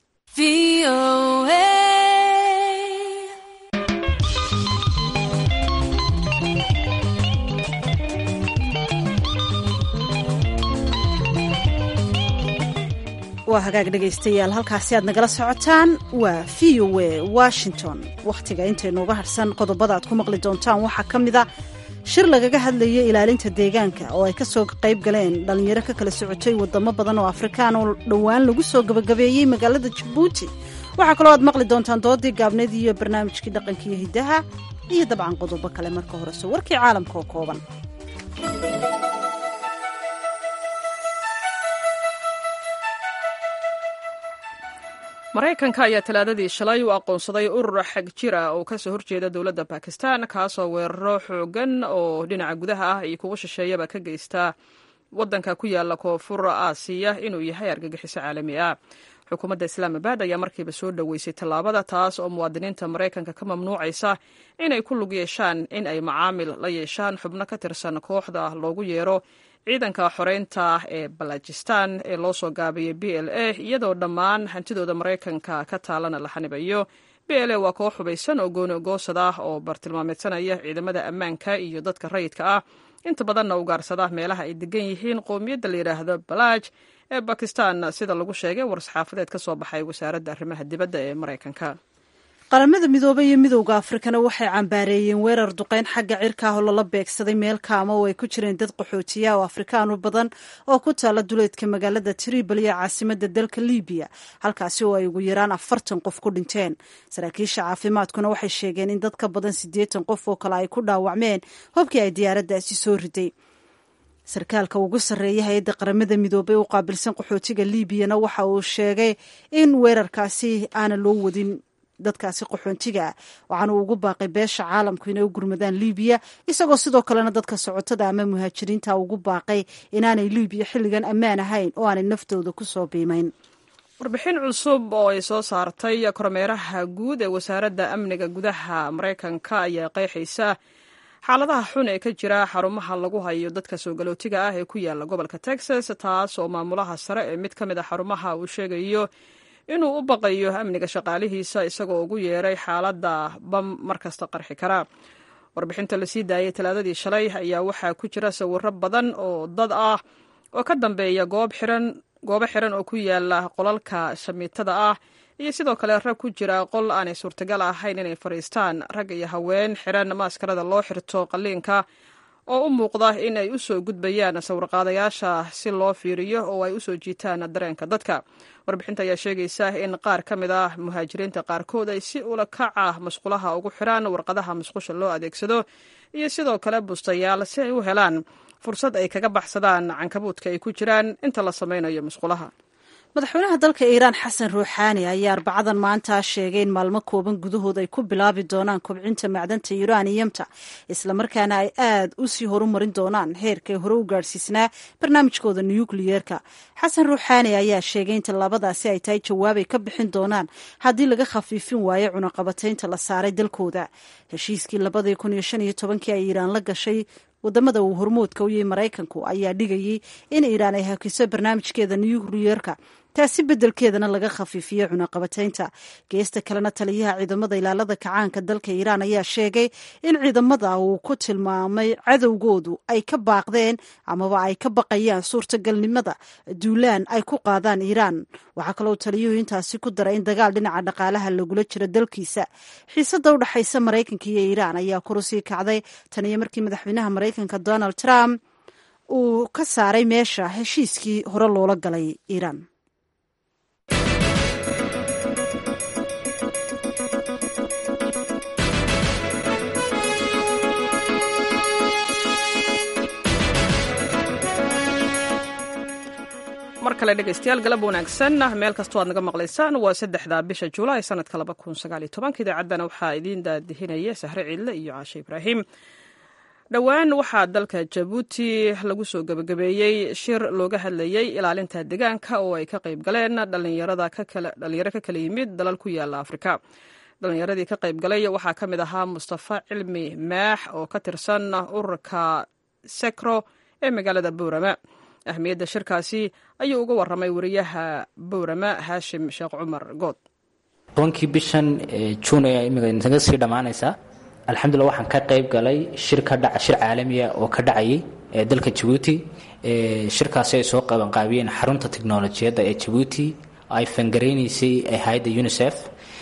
waa hagaag dhegaystayaal halkaasi aad nagala socotaan waa v o a washington wakhtiga intaynuuga harsan qodobada aad ku maqli doontaan waxaa ka mid a shir lagaga hadlayo ilaalinta deegaanka oo ay kasoo qayb galeen dhallinyaro ka kala socotay wadamo badan oo afrikaan oo dhowaan lagu soo gabagabeeyey magaalada jabuuti waxaa kaloo aad maqli doontaan doodii gaabneed iyo barnaamijkii dhaqanka iyo hiddaha iyo dabcan qodobo kale marka horese warkii caalamka oo kooban maraykanka ayaa talaadadii shalay u aqoonsaday urur xag jir ah oo kasoo horjeeda dowladda bakistan kaasoo weeraro xoogan oo dhinaca gudaha ah iyo kuwa shisheeyaba ka geysta wadanka ku yaala koonfur aasiya inuu yahay argagixiso caalami ah xukuumadda islaamabad ayaa markiiba soo dhoweysay tallaabada taas oo muwaadiniinta maraykanka ka mamnuucaysa inay ku lug yeeshaan in ay macaamil la yeeshaan xubno ka tirsan kooxda loogu yeero ciidanka xoreynta ee balajistan ee loo soo gaabiyey b l a iyadoo dhammaan hantidooda maraykanka ka taalana la xanibayo b l a waa koox hubaysan oo gooni ogoosad ah oo bartilmaameedsanaya ciidamada ammaanka iyo dadka rayidka ah inta badanna ugaarsada meelaha ay degan yihiin qowmiyadda la yidhaahdo balaaj ee bakistan sida lagu sheegay war-saxaafadeed ka soo baxay wasaaradda arrimaha dibadda ee maraykanka qaramada midoobey iyo midowda afrikana waxay cambaareeyeen weerar duqeyn xagga cirka ah oo lala beegsaday meel kaama oo ay ku jireen dad qaxootiya oo afrikaanu badan oo ku taala duleedka magaalada tripoli ee caasimada dalka libiya halkaasi oo ay ugu yaraan afartan qof ku dhinteen saraakiisha caafimaadkuna waxay sheegeen in dad ka badan siddeetan qof oo kale ay ku dhaawacmeen hobkii ay diyaaraddaasi soo riday sarkaalka ugu sarreeya hay-adda qaramada midoobey u qaabilsan qaxootiga liibiyana waxa uu sheegay in weerarkaasi aana loo wadin dadkaasi qaxoontiga ah waxaana uu ugu baaqay beesha caalamku inay u gurmadaan liibiya isagoo sidoo kalena dadka socotada ama muhaajiriinta ugu baaqay inaanay liibiya xilligan ammaan ahayn oo aanay naftooda ku soo biimayn warbixin cusub oo ay soo saartay kormeeraha guud ee wasaaradda amniga gudaha maraykanka ayaa qeexaysa xaaladaha xun ee ka jira xarumaha lagu hayo dadka soo galootiga ah ee ku yaala gobolka texas taas oo maamulaha sare ee mid ka mid a xarumaha uu sheegayo inuu u baqayo amniga shaqaalihiisa isagoo ugu yeeray xaaladda bam markasta qarxi kara warbixinta lasii daayay talaadadii shalay ayaa waxaa ku jira sawiro badan oo dad ah oo ka dambeeya goob xiran goobo xiran oo ku yaala qolalka shamiitada ah iyo sidoo kale rag ku jira qol aanay suurtagal ahayn inay fadhiistaan rag iyo haween xiran maaskarada loo xirto qalliinka oo u muuqda in ay u soo gudbayaan sawirqaadayaasha si loo fiiriyo oo ay u soo jiitaan dareenka dadka warbixinta ayaa sheegaysa in qaar ka mid ah muhaajiriinta qaarkood ay si ula kac ah masqulaha ugu xiraan warqadaha masqusha loo adeegsado iyo sidoo kale bustayaal si ay u helaan fursad ay kaga baxsadaan cankabuudka ay ku jiraan inta la samaynayo masqulaha madaxweynaha dalka iiraan xasan ruuxaani ayaa arbacadan maanta sheegay in maalmo kooban gudahood ay ku bilaabi doonaan kobcinta macdanta yuraniyamta islamarkaana ay aad u sii horumarin doonaan heerkay hore u gaadhsiisnaa barnaamijkooda nukliyeerka xasan ruuxaani ayaa sheegay in tallaabadaasi ay tahay jawaabay ka bixin doonaan haddii laga khafiifin waayo cunaqabataynta la saaray dalkooda heshiiskii labadii kun iyo shan iyo tobankii ay iiraan la gashay wadamada uu hormoodka u yahay maraykanku ayaa dhigayay in iiraan ay hakiso barnaamijkeeda nukliyeerka taasi beddelkeedana laga khafiifiyo cunaqabataynta geesta kalena taliyaha ciidamada ilaalada kacaanka dalka iiraan ayaa sheegay in ciidamada uu ku tilmaamay cadowgoodu ay ka baaqdeen amaba ay ka baqayaan suurtagalnimada duulaan ay ku qaadaan iiraan waxaa kaloo taliyuhu intaasi ku daray in dagaal dhinaca dhaqaalaha lagula jiro dalkiisa xiisada u dhexaysa maraykanka iyo iiraan ayaa kurusii kacday tan iyo markii madaxweynaha maraykanka donald trump uu ka saaray meesha heshiiskii hore loola galay iiraan mar kale dhegaystayaal galab wanaagsan meel kastoo aad naga maqlaysaan waa saddexda bisha julaay sanadka laba kun sagaal iyo tobanka idaacaddana waxaa idiin daadihinaya sahre ciidle iyo caashe ibraahim dhowaan waxaa dalka jabuuti lagu soo gebagabeeyey shir looga hadlayey ilaalinta deegaanka oo ay ka qayb galeen dhalinyaro ka kala yimid dalal ku yaala afrika dhalinyaradii ka qayb galay waxaa ka mid ahaa mustafa cilmi maax oo ka tirsan ururka sekro ee magaalada boorama ahmiyadda shirkaasi ayuu uga waramay wariyaha bowrama haashim sheekh cumar good tobankii bishan juun ayaa imika naga sii dhammaanaysaa alxamdulillah waxaan ka qayb galay shir ka dhaca shir caalamiya oo ka dhacayay ee dalka jabuuti shirkaasi ay soo qabanqaabiyeen xarunta teknolojiyadda ee jabuuti ay fangaraynaysay hay-adda unisef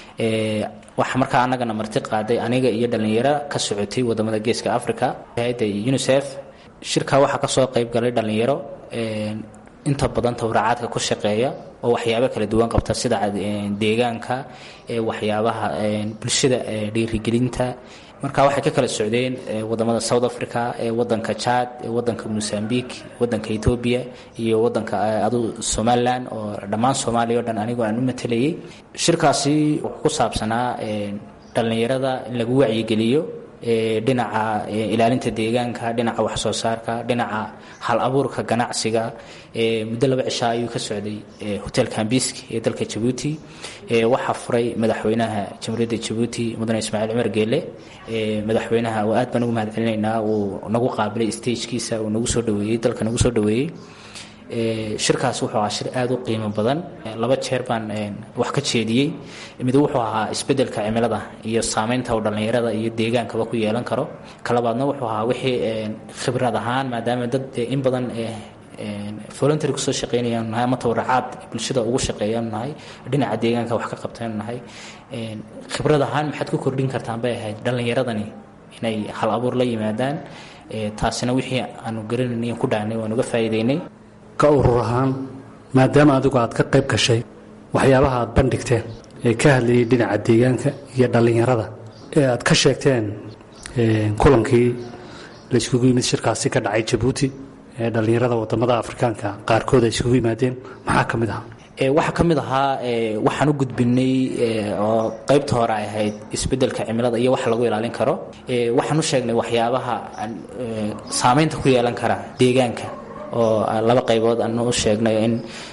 waxaa markaa annagana marti qaaday aniga iyo dhallinyaro ka socotay wadamada geeska africa hay-adda unisef shirkaa waxaa kasoo qayb galay dhallinyaro inta badan tawracaadka ku shaqeeya oo waxyaabo kala duwan qabta sida deegaanka waxyaabaha bulshada dhiirigelinta marka waxay ka kala socdeen wadamada south africa wadanka jad wadanka mozambique wadanka ethoobia iyo wadanka adu somalilan oo dhammaan soomaaliya o dhan anigoo aan u matelayay shirkaasi wuxuu ku saabsanaa dhallinyarada in lagu wacyigeliyo dhinaca ilaalinta deegaanka dhinaca waxsoo saarka dhinaca hal abuurka ganacsiga muddo laba cishaa ayuu ka socday hotel kambisk ee dalka jabuuti waxaa furay madaxweynaha jamhuuriyadda jabuuti mudane ismaaciil cumar geele madaxweynaha aad baan ugu mahad celinaynaa uu nagu qaabilay stagekiisa uu nagu soo dhaweeyey dalka nagu soo dhaweeyey shirkaas wuxuu ahaa shir aada u qiimo badan laba jeer baan wax ka jeediyey mid wuxuu ahaa isbedelka cimilada iyo saameynta uu dhallinyarada iyo deegaankaba ku yeelan karo kalabaadna wuxuu ahaa wixii khibrad ahaan maadaama dad in badan voluntary kusoo shaqeynayaanu nahay ama tawaracaad bulshada ugu shaqeeyaanu nahay dhinaca deegaanka wax ka qabtaanu nahay khibrad ahaan maxaad ku kordhin kartaan bay ahayd dhallinyaradani inay hal abuur la yimaadaan taasina wixii aanu garanayna ku dhaanay waan uga faa'iideynay ka urur ahaan maadaama adigu aad ka qayb gashay waxyaabaha aad bandhigteen ee ka hadlayay dhinaca deegaanka iyo dhallinyarada ee aad ka sheegteen kulankii la iskugu yimid shirkaasi ka dhacay jabuuti ee dhallinyarada wadamada afrikaanka qaarkood ay iskugu yimaadeen maxaa ka mid ahaa waxaa ka mid ahaa waxaan u gudbinay oo qaybta hore ay ahayd isbedelka cimilada iyo waxa lagu ilaalin karo waxaan u sheegnay waxyaabaha saameynta ku yeelan kara deegaanka oo laba qaybood aanu u sheegnay in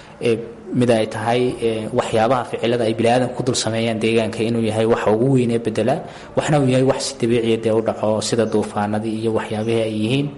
mid ay tahay waxyaabaha ficilada ay biniaadan ku dul sameeyaan deegaanka inuu yahay waxa ugu weyn ee bedela waxna uu yahay wax si dabiiciya dee u dhaco sida duufaanadii iyo waxyaabihii ay yihiin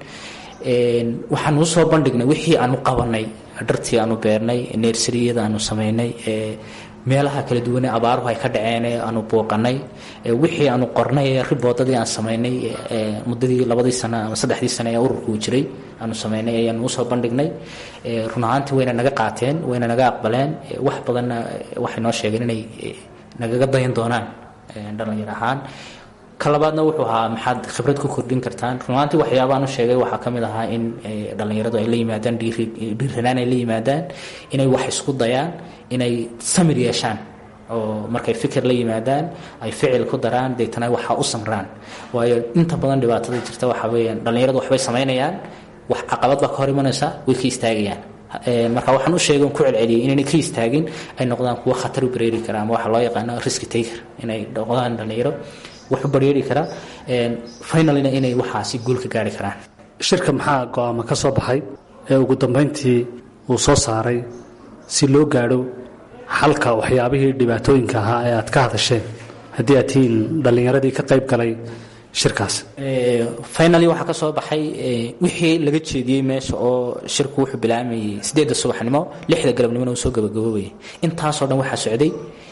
waxaanu usoo bandhignay wixii aanu qabanay dhartii aanu beernay neersariyada aanu samaynay meelaha kala duwane abaaruhu ay ka dhaceen aanu buuqanay wixii aanu qornay riboodadii aan samaynay muddadii labadii sano ama saddexdii sano ee ururku uu jiray aanu samaynay ayaanu usoo bandhignay run ahaantii wayna naga qaateen wayna naga aqbaleen wax badanna waxay noo sheegeen inay nagaga dayan doonaan dhalinyar ahaan ka labaadna wuxuu ahaa maxaad khibrad ku kordhin kartaan runaantii waxyaabaan u sheegay waxaa ka mid ahaa in dhallinyaradu ay la yimaadaan dhiiranaan ay la yimaadaan inay wax isku dayaan inay samir yeeshaan oo markay fikir la yimaadaan ay ficil ku daraan deetana waxaa u samraan waayo inta badan dhibaatada jirta waxaa weeyaan dhallinyaradu waxbay samaynayaan wax caqabad baa ka hor imanaysa way ka istaagayaan marka waxaan u sheegay ku celceliyay inaynay ka istaagin ay noqdaan kuwo khatar u bareeri kara ama waxa loo yaqaano risk taker inay noqdaan dhallinyaro wax u baryeeri karaa finalina inay waxaasi guul ka gaari karaan shirka maxaa go-aama ka soo baxay ee ugu dambayntii uu soo saaray si loo gaadho xalka waxyaabihii dhibaatooyinka ahaa ee aad ka hadasheen haddii aad tihiin dhallinyaradii ka qayb galay shirkaas finally waxaa ka soo baxay wixii laga jeediyey meesha oo shirku wuxuu bilaamayay sideedda subaxnimo lixda galabnimona uu soo gabagaboobayay intaasoo dhan waxaa socday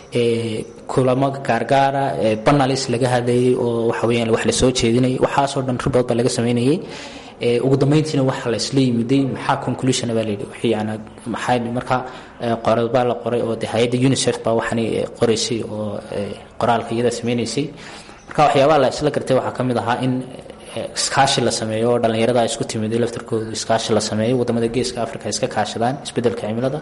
kulamo gaargaara banalis laga hadlayay oo waxa weyaan wax la soo jeedinayay waxaasoo dhan ribood baa laga sameynayay ugu dambeyntiina waxa la isla yimiday maxaa conclusion baa layidhi wixii yani maxaa marka qorad baa la qoray oo de hay-adda unicef baa waxani qoraysay oo qoraalka iyada sameynaysay marka waxyaabaha la isla gartay waxaa ka mid ahaa in iskaashi la sameeyo oo dhallinyarada isku timid laftarkoodu iskaashi la sameeyo wadamada geeska africa iska kaashadaan isbedelka cimilada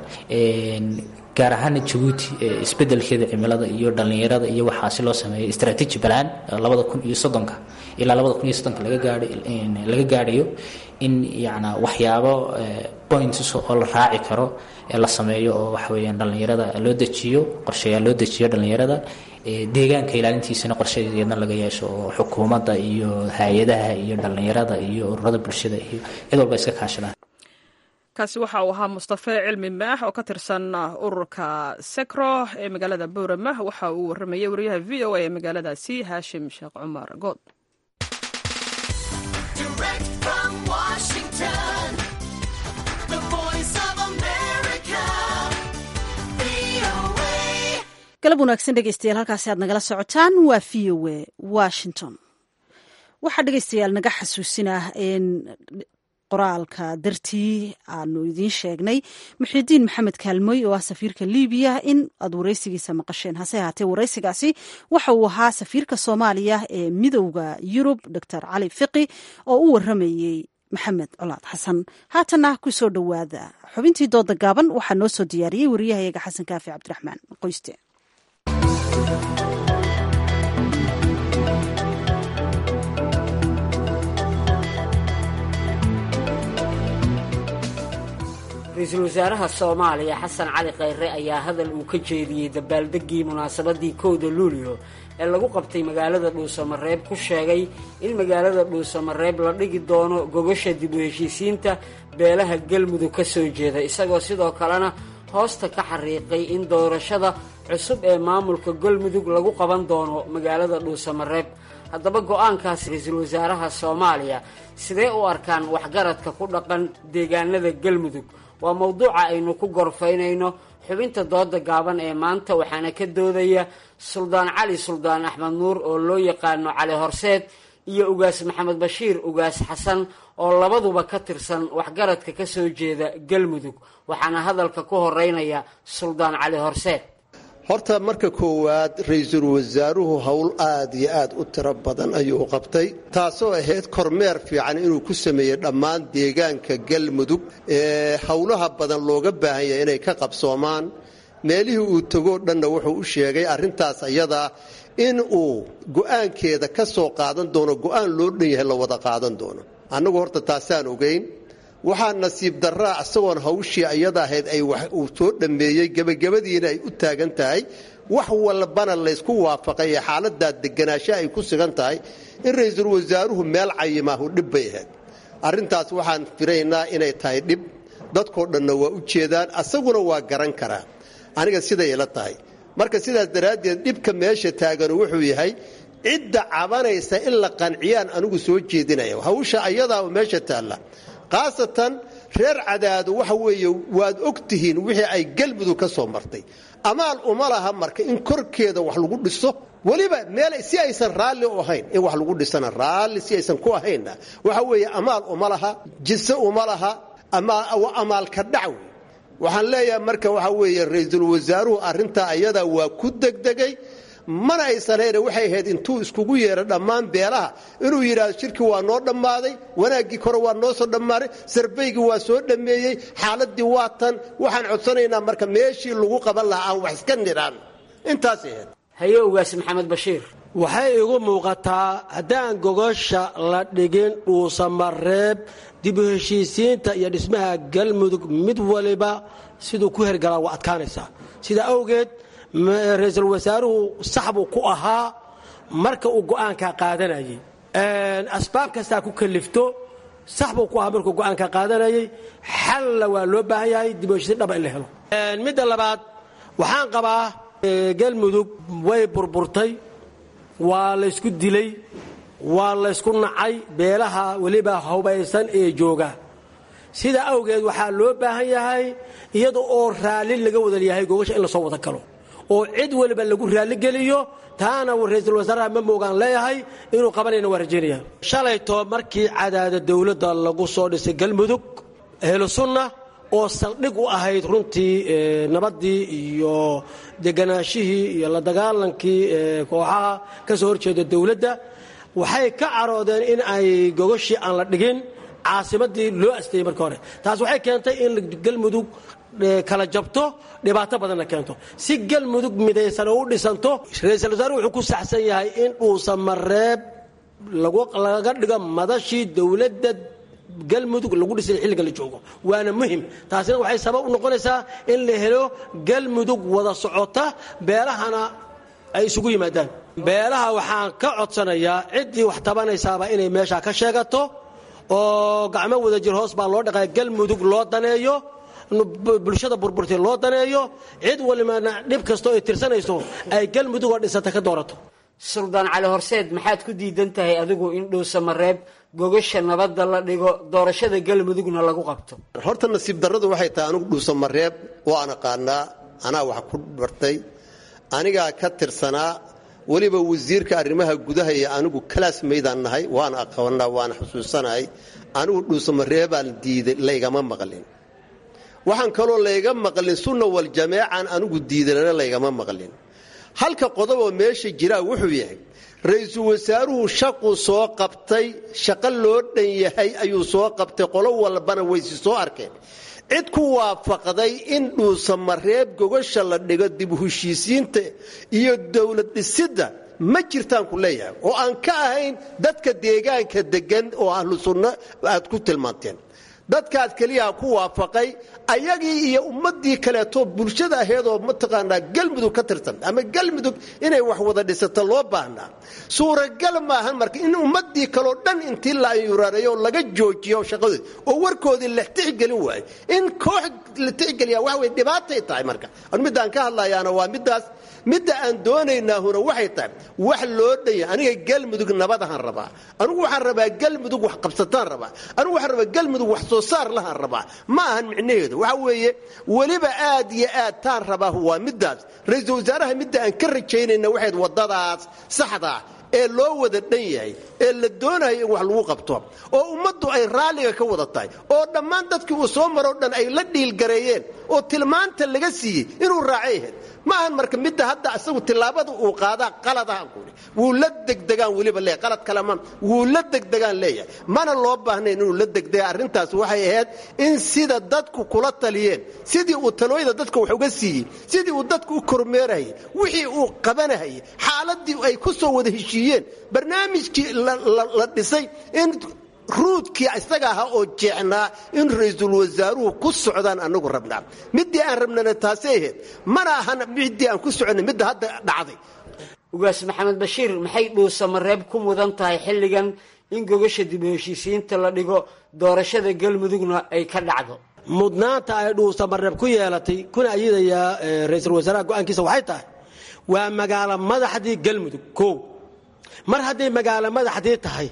gaar ahaana jabuuti isbedelkeeda cimilada iyo dhallinyarada iyo waxaasi loo sameeyo strategy balan labada kun iyo soddonka ilaa labada kun iyo soddonka laga gaadhay laga gaadhayo in yana waxyaabo points oo la raaci karo ee la sameeyo oo waxa weeyaan dhallinyarada loo dejiyo qorshayaal loo dejiyo dhallinyarada deegaanka ilaalintiisana qorshadeedna laga yeesho oo xukuumadda iyo hay-adaha iyo dhallinyarada iyo ururada bulshada iyo cid walba iska kaashadaan kaasi waxa uu ahaa mustafe cilmi maax oo ka tirsan ururka sekro ee magaalada boorama waxa uu waramayay wariyaha v o a ee magaaladaasi haashim sheekh cumar good galab wanaagsan dhegeystayaal halkaasi aad nagala socotaan waa v o a washington waxaa dhegeystayaal naga xasuusinah in qoraalka dartii aanu idiin sheegnay muxidiin maxamed kaalmoy oo ah safiirka libiya in aad wareysigiisa maqasheen hase ahaatee wareysigaasi waxa uu ahaa safiirka soomaaliya ee midowda yurub doctor cali fiqi oo u waramayey maxamed colaad xasan haatana ku soo dhowaada xubintii dooda gaaban waxaa noo soo diyaariyey wariyahayaga xasan kaafi cabdiraxmaan qoyste ra-iisul wasaaraha soomaaliya xasan cali khayre ayaa hadal uu ka jeediyey dabaaldegii munaasabadii kowda luulyo ee lagu qabtay magaalada dhuusamareeb ku sheegay in magaalada dhuusamareeb la dhigi doono gogasha dib u heshiisiinta beelaha galmudug ka soo jeeda isagoo sidoo kalena hoosta ka xariiqay in doorashada cusub ee maamulka galmudug lagu qaban doono magaalada dhuusamareeb haddaba go-aankaas ra-iisul wasaaraha soomaaliya sidee u arkaan waxgaradka ku dhaqan deegaanada galmudug waa mowduuca aynu ku gorfaynayno xubinta dooda gaaban ee maanta waxaana ka doodaya suldaan cali suldaan axmed nuur oo loo yaqaano cali horseed iyo ugaas maxamed bashiir ugaas xasan oo labaduba ka tirsan waxgaradka ka soo jeeda galmudug waxaana hadalka ku horeynaya suldaan cali horseed horta marka koowaad ra-iisul wasaaruhu howl aad iyo aad u tiro badan ayuu qabtay taasoo ahayd kormeer fiican inuu ku sameeyey dhammaan deegaanka galmudug ee howlaha badan looga baahan yahay inay ka qabsoomaan meelihii uu tegoo dhanna wuxuu u sheegay arrintaas ayadaa in uu go'aankeeda ka soo qaadan doono go'aan loo dhan yahay la wada qaadan doono annagu horta taasaan ogayn waxaa nasiib daraa isagoon hawshii ayada ahayd ay uu soo dhammeeyey gebagabadiina ay u taagan tahay wax walbana laysku waafaqay ee xaaladaa deganaansha ay ku sugan tahay in ra-iisul wasaaruhu meel cayimaahu dhib bay ahayd arrintaas waxaan firaynaa inay tahay dhib dadkoo dhanna waa u jeedaan asaguna waa garan karaa aniga siday ila tahay marka sidaas daraaddeed dhibka meesha taaganu wuxuu yahay cidda cabanaysa in la qanciyaan anigu soo jeedinaya hawsha ayadaa meesha taalla khaasatan reer cadaado waxa weeye waad og tihiin wixii ay galmudug ka soo martay amaal uma laha marka in korkeeda wax lagu dhiso weliba meel si aysan raalli u ahayn in wax lagu dhisana raalli si aysan ku ahaynna waxa weeye amaal uma laha jise uma laha amaalka dhac wey waxaan leeyahay marka waxa weeye ra-iisul wasaaruhu arrintaa ayadaa waa ku degdegay mana aysanayna waxay ahayd intuu iskugu yeedho dhammaan beelaha inuu yidhaahdo shirkii waa noo dhammaaday wanaaggii kore waa noo soo dhammaaday sarbaygii waa soo dhammeeyey xaaladii waa tan waxaan codsanaynaa marka meeshii lagu qaban lahaa aan wax iska nidhaan intaasay ahayd haye ugaas maxamed bashiir waxay igu muuqataa haddaan gogosha la dhigin dhuusamareeb dib u heshiisiinta iyo dhismaha galmudug mid waliba siduu ku hergalaa waa adkaanaysaa sidaa awgeed ra-iisul wasaaruhu sax buu ku ahaa marka uu go'aankaa qaadanayay asbaab kastaa ku kalifto sax buu ku ahaa markuu go'aankaa qaadanayay xalla waa loo baahan yahay dib u heshiisiin dhaba in la helo midda labaad waxaan qabaa galmudug way burburtay waa laysku dilay waa laysku nacay beelaha weliba hubaysan ee jooga sidaa awgeed waxaa loo baahan yahay iyada oo raalli laga wada yahay gogasha in lasoo wada galo oo cid weliba lagu raalligeliyo taana ra-iisul wasaaraha ma moogaan leeyahay inuu qabanayna waa rajaynaya shalayto markii cadaada dowladda lagu soo dhisay galmudug ahlu sunna oo saldhig u ahayd runtii nabaddii iyo deganaashihii iyo la dagaalankii kooxaha ka soo horjeeda dowladda waxay ka caroodeen in ay gogashii aan la dhigin caasimadii loo asteeyey marka hore taas waxay keentay in galmudug kala jabto dhibaato badanna keento si galmudug midaysan oo u dhisanto ra-iisul wasaaruhu wuxuu ku saxsan yahay in dhuusan mareeb laga dhigo madashii dowladda galmudug lagu dhisay xilliga la joogo waana muhim taasina waxay sabab u noqonaysaa in la helo galmudug wada socota beelahana ay isugu yimaadaan beelaha waxaan ka codsanayaa ciddii wax tabanaysaaba inay meeshaa ka sheegato oo gacmo wada jir hoos baa loo dhaqaya galmudug loo daneeyo bulshada burburtay loo daneeyo cid walibana dhib kastoo ay tirsanayso ay galmudug oo dhisata ka doorato suldaan cali horseed maxaad ku diidan tahay adigu in dhuusamareeb gogasha nabadda la dhigo doorashada galmudugna lagu qabto horta nasiib darradu waxay tahay anigu dhuusamareeb waan aqaanaa anaa wax ku bartay anigaa ka tirsanaa weliba wasiirka arrimaha gudaha iyo anigu kalaas maydaan nahay waana aqoonaa waana xusuusanahay anigu dhuusamareebaan diiday laygama maqlin waxaan kaloo layga maqlin sunna waljamaacan anigu diidana laygama maqlin halka qodoboo meesha jiraa wuxuu yahay ra-iisul wasaaruhu shaquu soo qabtay shaqo loo dhan yahay ayuu soo qabtay qolo walbana waysi soo arkeen cid ku waafaqday in dhuusamareeb gogasha la dhigo dib u heshiisiinta iyo dowlad dhisidda ma jirtaan ku leeyahay oo aan ka ahayn dadka deegaanka degan oo ahlu sunno aad ku tilmaanteen dadkaad keliyaha ku waafaqay ayagii iyo ummadii kaleeto bulshada aheedoo mataqaanaa galmudug ka tirsan ama galmudug inay wax wada dhisato loo baahnaa suuragal maahan marka in ummadii kaleo dhan intii la ayurareeyo laga joojiyo shaqadoodi oo warkoodii la tixgelin waayo in koox la tixgeliya waxa wey dhibaatay tahay marka midaan ka hadlayaana waa midaas midda aan doonaynaahuna waxay tahay wax loo dhanya aniga galmudug nabadahaan rabaa anigu waxaan rabaa galmudug wax qabsataan rabaa anigu waxaan rabaa galmudug wax soo saar lahaan rabaa ma ahan micnaheedu waxa weeye weliba aad iyo aad taan rabaa waa midaas ra-iisul wasaaraha midda aan ka rajaynayna waxayd wadadaas saxdaa ee loo wada dhan yahay ee la doonayo in wax lagu qabto oo ummaddu ay raalliga ka wada tahay oo dhammaan dadkii uu soo maroo dhan ay la dhiilgareeyeen oo tilmaanta laga siiyey inuu raacay ahayd ma ahan marka midda hadda isagu tillaabada uu qaadaa qaladahan kuhi wuu la degdegaan weliba leeyahay qalad kalema wuu la degdegaan leeyahay mana loo baahnayn inuu la degdega arrintaas waxay ahayd in sida dadku kula taliyeen sidii uu talooyada dadka wax uga siiyey sidii uu dadku u kormeerahayay wixii uu qabanahayay xaaladii ay ku soo wada heshiiyeen barnaamijkii la dhisay in ruudkii isaga ahaa oo jeecnaa in ra-iisul wasaaruhu ku socdaan anagu rabnaa midii aan rabnana taasay ahayd mana ahan midii aan ku soconnay midda hadda dhacday ugaas maxamed bashiir maxay dhuusamareeb ku mudan tahay xilligan in gogasha dib u heshiisiinta la dhigo doorashada galmudugna ay ka dhacdo mudnaanta ay dhuusamareeb ku yeelatay kuna ayadayaa ra-iisul wasaaraha go-aankiisa waxay tahay waa magaalo madaxdii galmudug kow mar hadday magaalo madaxdii tahay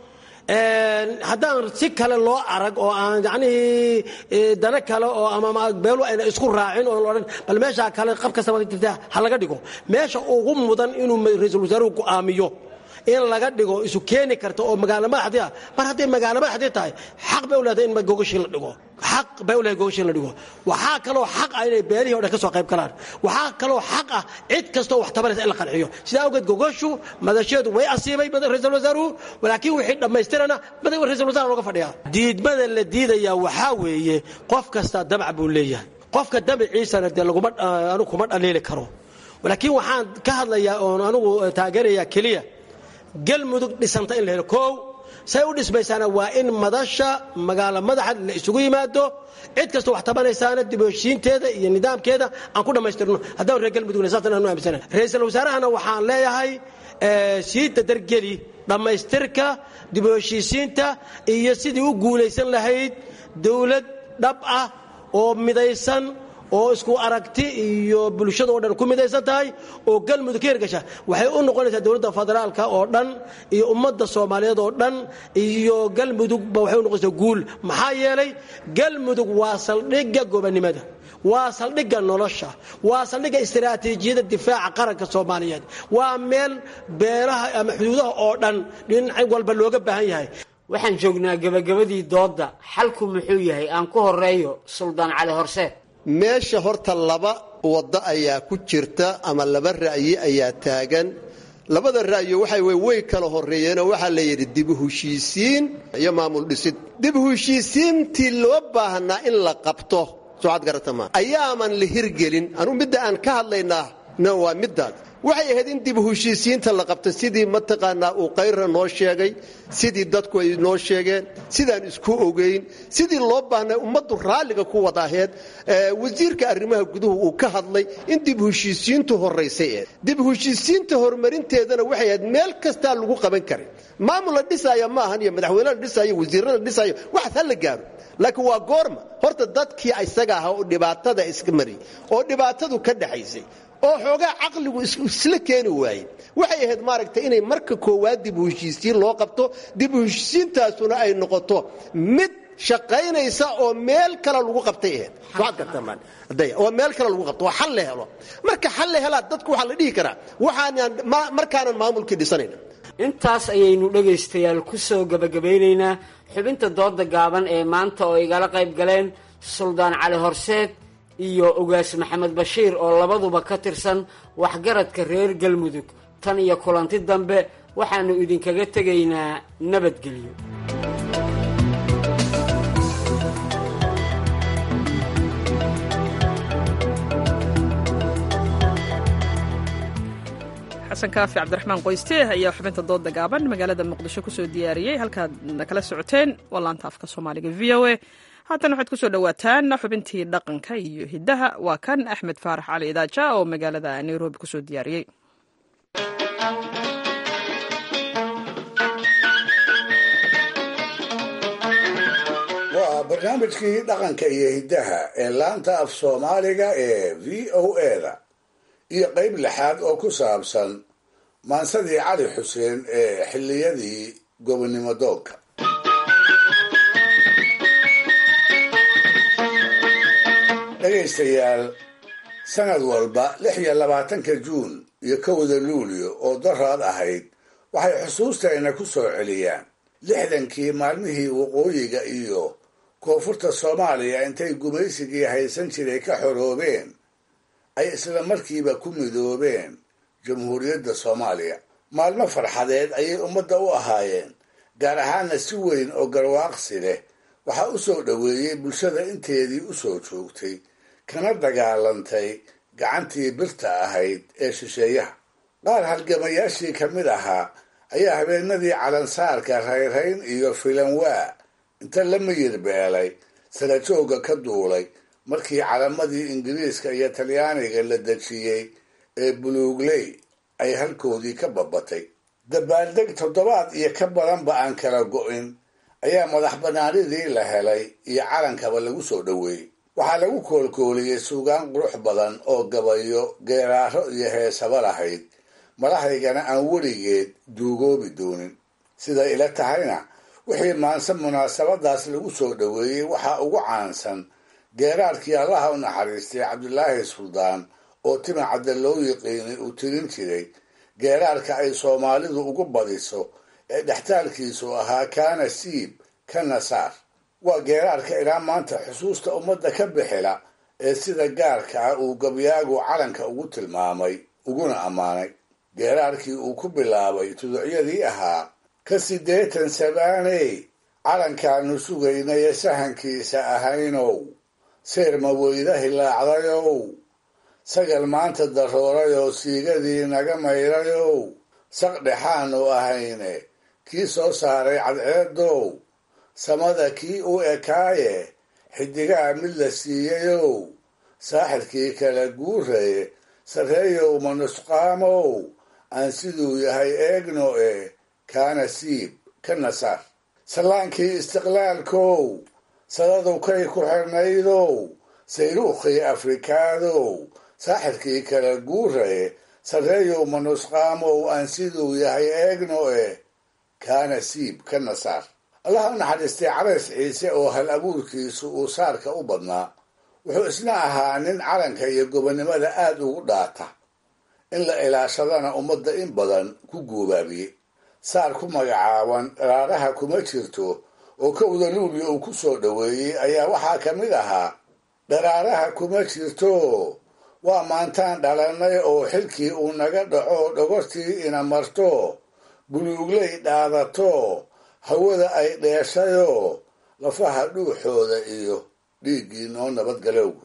haddaan si kale loo arag oo aan yacnihii dana kale oo ama beelu ayna isku raacin oo odhan bal meeshaa kale qab kastaba jirta ha laga dhigo meesha ugu mudan inuu ra-iisul wasaaruhu go'aamiyo in laga dhigo isu keeni karta oo magaalo madaxdii ah mar hadday magaalo madaxdii tahay xaq bay u leedahay in gogashii la dhigo xaq bay u leedahay gogashii in la dhigo waxaa kaloo xaq ah inay beelihii o dhan ka soo qayb galaan waxaa kaloo xaq ah cid kastoo wax tabanaysa in la qanciyo sidaa awgeed gogashu madasheedu way asiibay ra-iisul wasaaruhu laakiin wixii dhammaystirana ra-isul wasaar looga fadhiyaa diidmada la diidayaa waxaa weeye qof kasta damac buu leeyahay qofka damaciisana dee laguma anigu kuma dhaliili karo laakiin waxaan ka hadlayaa oon anigu taageerayaa keliya galmudug dhisanta in la helo koow say u dhismaysaana waa in madasha magaalo madaxa la isugu yimaado cid kastoo wax tabanaysaana dib u heshiinteeda iyo nidaamkeeda aan ku dhammaystirno haddaan reer galmudugna saasaan aanu aaminsana ra-iisul wasaarahana waxaan leeyahay sii dadargeli dhammaystirka dib u heshiisiinta iyo sidii u guulaysan lahayd dowlad dhab ah oo midaysan oo isku aragti iyo bulshada oo dhan ku midaysan tahay oo galmudug ka hirgasha waxay u noqonaysaa dowladda federaalka oo dhan iyo ummadda soomaaliyeed oo dhan iyo galmudugba waxay u noqonaysaa guul maxaa yeelay galmudug waa saldhigga gobonnimada waa saldhigga nolosha waa saldhigga istiraatiijiyadda difaaca qaranka soomaaliyeed waa meel beelaha ama xuduudaha oo dhan dhinac walba looga baahan yahay waxaan joognaa gebagabadii doodda xalku muxuu yahay aan ku horeeyo suldaan cali horseed meesha horta laba waddo ayaa ku jirta ama laba ra'yi ayaa taagan labada ra'yo waxa wey way kala horreeyeenoo waxaa la yidhi dibu heshiisiin iyo maamul dhisid dibu heshiisiintii loo baahnaa in la qabto socad garatama ayaaman la hirgelin anuu midda aan ka hadlaynaa waa middaas waxay ahayd in dib heshiisiinta la qabto sidii mataqaanaa uu kayra noo sheegay sidii dadku ay noo sheegeen sidaan isku ogeyn sidii loo baahnay ummaddu raalliga ku wada aheed wasiirka arrimaha guduhu uu ka hadlay in dib heshiisiintu horaysay eed dib heshiisiinta horumarinteedana waxay ahayd meel kastaa lagu qaban karay maamul la dhisaaya ma ahan iyo madaxweyne la dhisaayo wasiirra la dhisaayo waxaas ha la gaaro laakiin waa goorma horta dadkii isaga ahaa oo dhibaatada iska mariyay oo dhibaatadu ka dhaxaysay oo xoogaa caqligu isla keeni waayey waxay ahayd maaragtay inay marka koowaad dib u heshiisiin loo qabto dib u heshiisiintaasuna ay noqoto mid shaqaynaysa oo meel kale lagu qabtay ahayd oo meel kale lagu qabto oo xal la helo marka xal la helaa dadku waxaa la dhihi karaa waxaanaan markaanan maamulkii dhisanayna intaas ayaynu dhegaystayaal ku soo gebagabaynaynaa xubinta dooda gaaban ee maanta oo igala qayb galeen suldaan cali horseed iyo ogaas maxamed bashiir oo labaduba ka tirsan waxgaradka reer galmudug tan iyo kulanti dambe waxaannu idinkaga tegaynaa nabadgelyo xasan kaafi cabdiraxmaan qoyste ayaa xubinta dooda gaaban magaalada muqdisho kusoo diyaariyey halkaad kala socoteen waa laanta afka soomaaliga v o a haatan waxaad kusoo dhowaataan xubintii dhaqanka iyo hiddaha waa kan axmed faarax cali idaaja oo magaalada nairobi kusoo diyaariyey waa barnaamijkii dhaqanka iyo hiddaha ee laanta af soomaaliga ee v o eda iyo qayb lixaad oo ku saabsan maansadii cali xuseen ee xilliyadii gobonnimo doonka dhegaystayaal sanad walba lix iyo labaatanka juun iyo kowda luulyo oo daraad ahayd waxay xusuustayna ku soo celiyaan lixdankii maalmihii waqooyiga iyo koonfurta soomaaliya intay gumaysigii haysan jiray ka xoroobeen ay isla markiiba ku midoobeen jamhuuriyadda soomaaliya maalmo farxadeed ayay ummadda u ahaayeen gaar ahaana si weyn oo garwaaqsi leh waxaa u soo dhoweeyey bulshada inteedii u soo joogtay kana dagaalantay gacantii birta ahayd ee shisheeyaha qaar halgamayaashii ka mid ahaa ayaa habeenadii calansaarka rayrhayn iyo filanwaa inta la miyir beelay sarajooga ka duulay markii calamadii ingiriiska iyo talyaaniga la dejiyey ee buluugley ay halkoodii ka babatay dabaaldeg toddobaad iyo ka badanba aan kala go'in ayaa madax banaanidii la helay iyo calankaba lagu soo dhoweeyey waxaa lagu koolkooliyey suugaan qurux badan oo gabayo geeraaro iyo heesaba lahayd madaxdaygana aan weligeed duugoobi doonin siday ila tahayna wixii maanse munaasabadaas lagu soo dhoweeyey waxaa ugu caansan geeraarkii allaha u naxariistay cabdulaahi suldaan oo tima cadda loo yiqiinay uu tirin jiray geeraarka ay soomaalidu ugu badiso ee dhextaalkiisu ahaa kaana siib kana saar waa geeraarka ilaa maanta xusuusta ummadda ka bixila ee sida gaarka ah uu gabyaagu calanka ugu tilmaamay uguna ammaanay geeraarkii uu ku bilaabay tuducyadii ahaa ka siddeetan sabaaney calankaanu sugaynaye sahankiisa ahaynow seerma weyda hilaacdayow sagal maanta daroorayoo siigadii naga mayrayow saq dhexaanu ahayne kii soo saaray cadceedow samada kii u ekaaye xidigaha mid la siiyayow saaxirkii kala guuraye sarreeyow manusqaamow aan siduu yahay eegno e kaana siib ka nasaar sallaankii istiqlaalkow sadadu kay ku xirnaydow sayruukhii afrikaadow saaxirkii kala guuraye sarreeyow manusqaamow aan siduu yahay eegno e kaana siib ka nasaar allah u naxariistay carays ciise oo hal abuurkiisu uu saarka u badnaa wuxuu isna ahaa nin calanka iyo gobonnimada aad ugu dhaata in la ilaashadana ummadda in badan ku guubaabiyey saar ku magacaaban dharaaraha kuma jirto oo kowda luuliya uu ku soo dhoweeyey ayaa waxaa ka mid ahaa dharaaraha kuma jirto waa maantaan dhalannay oo xilkii uu naga dhaco dhogortii ina marto buluugley dhaadato hawada ay dheeshayoo lafaha dhuuxooda iyo dhiiggii noo nabadgalowgu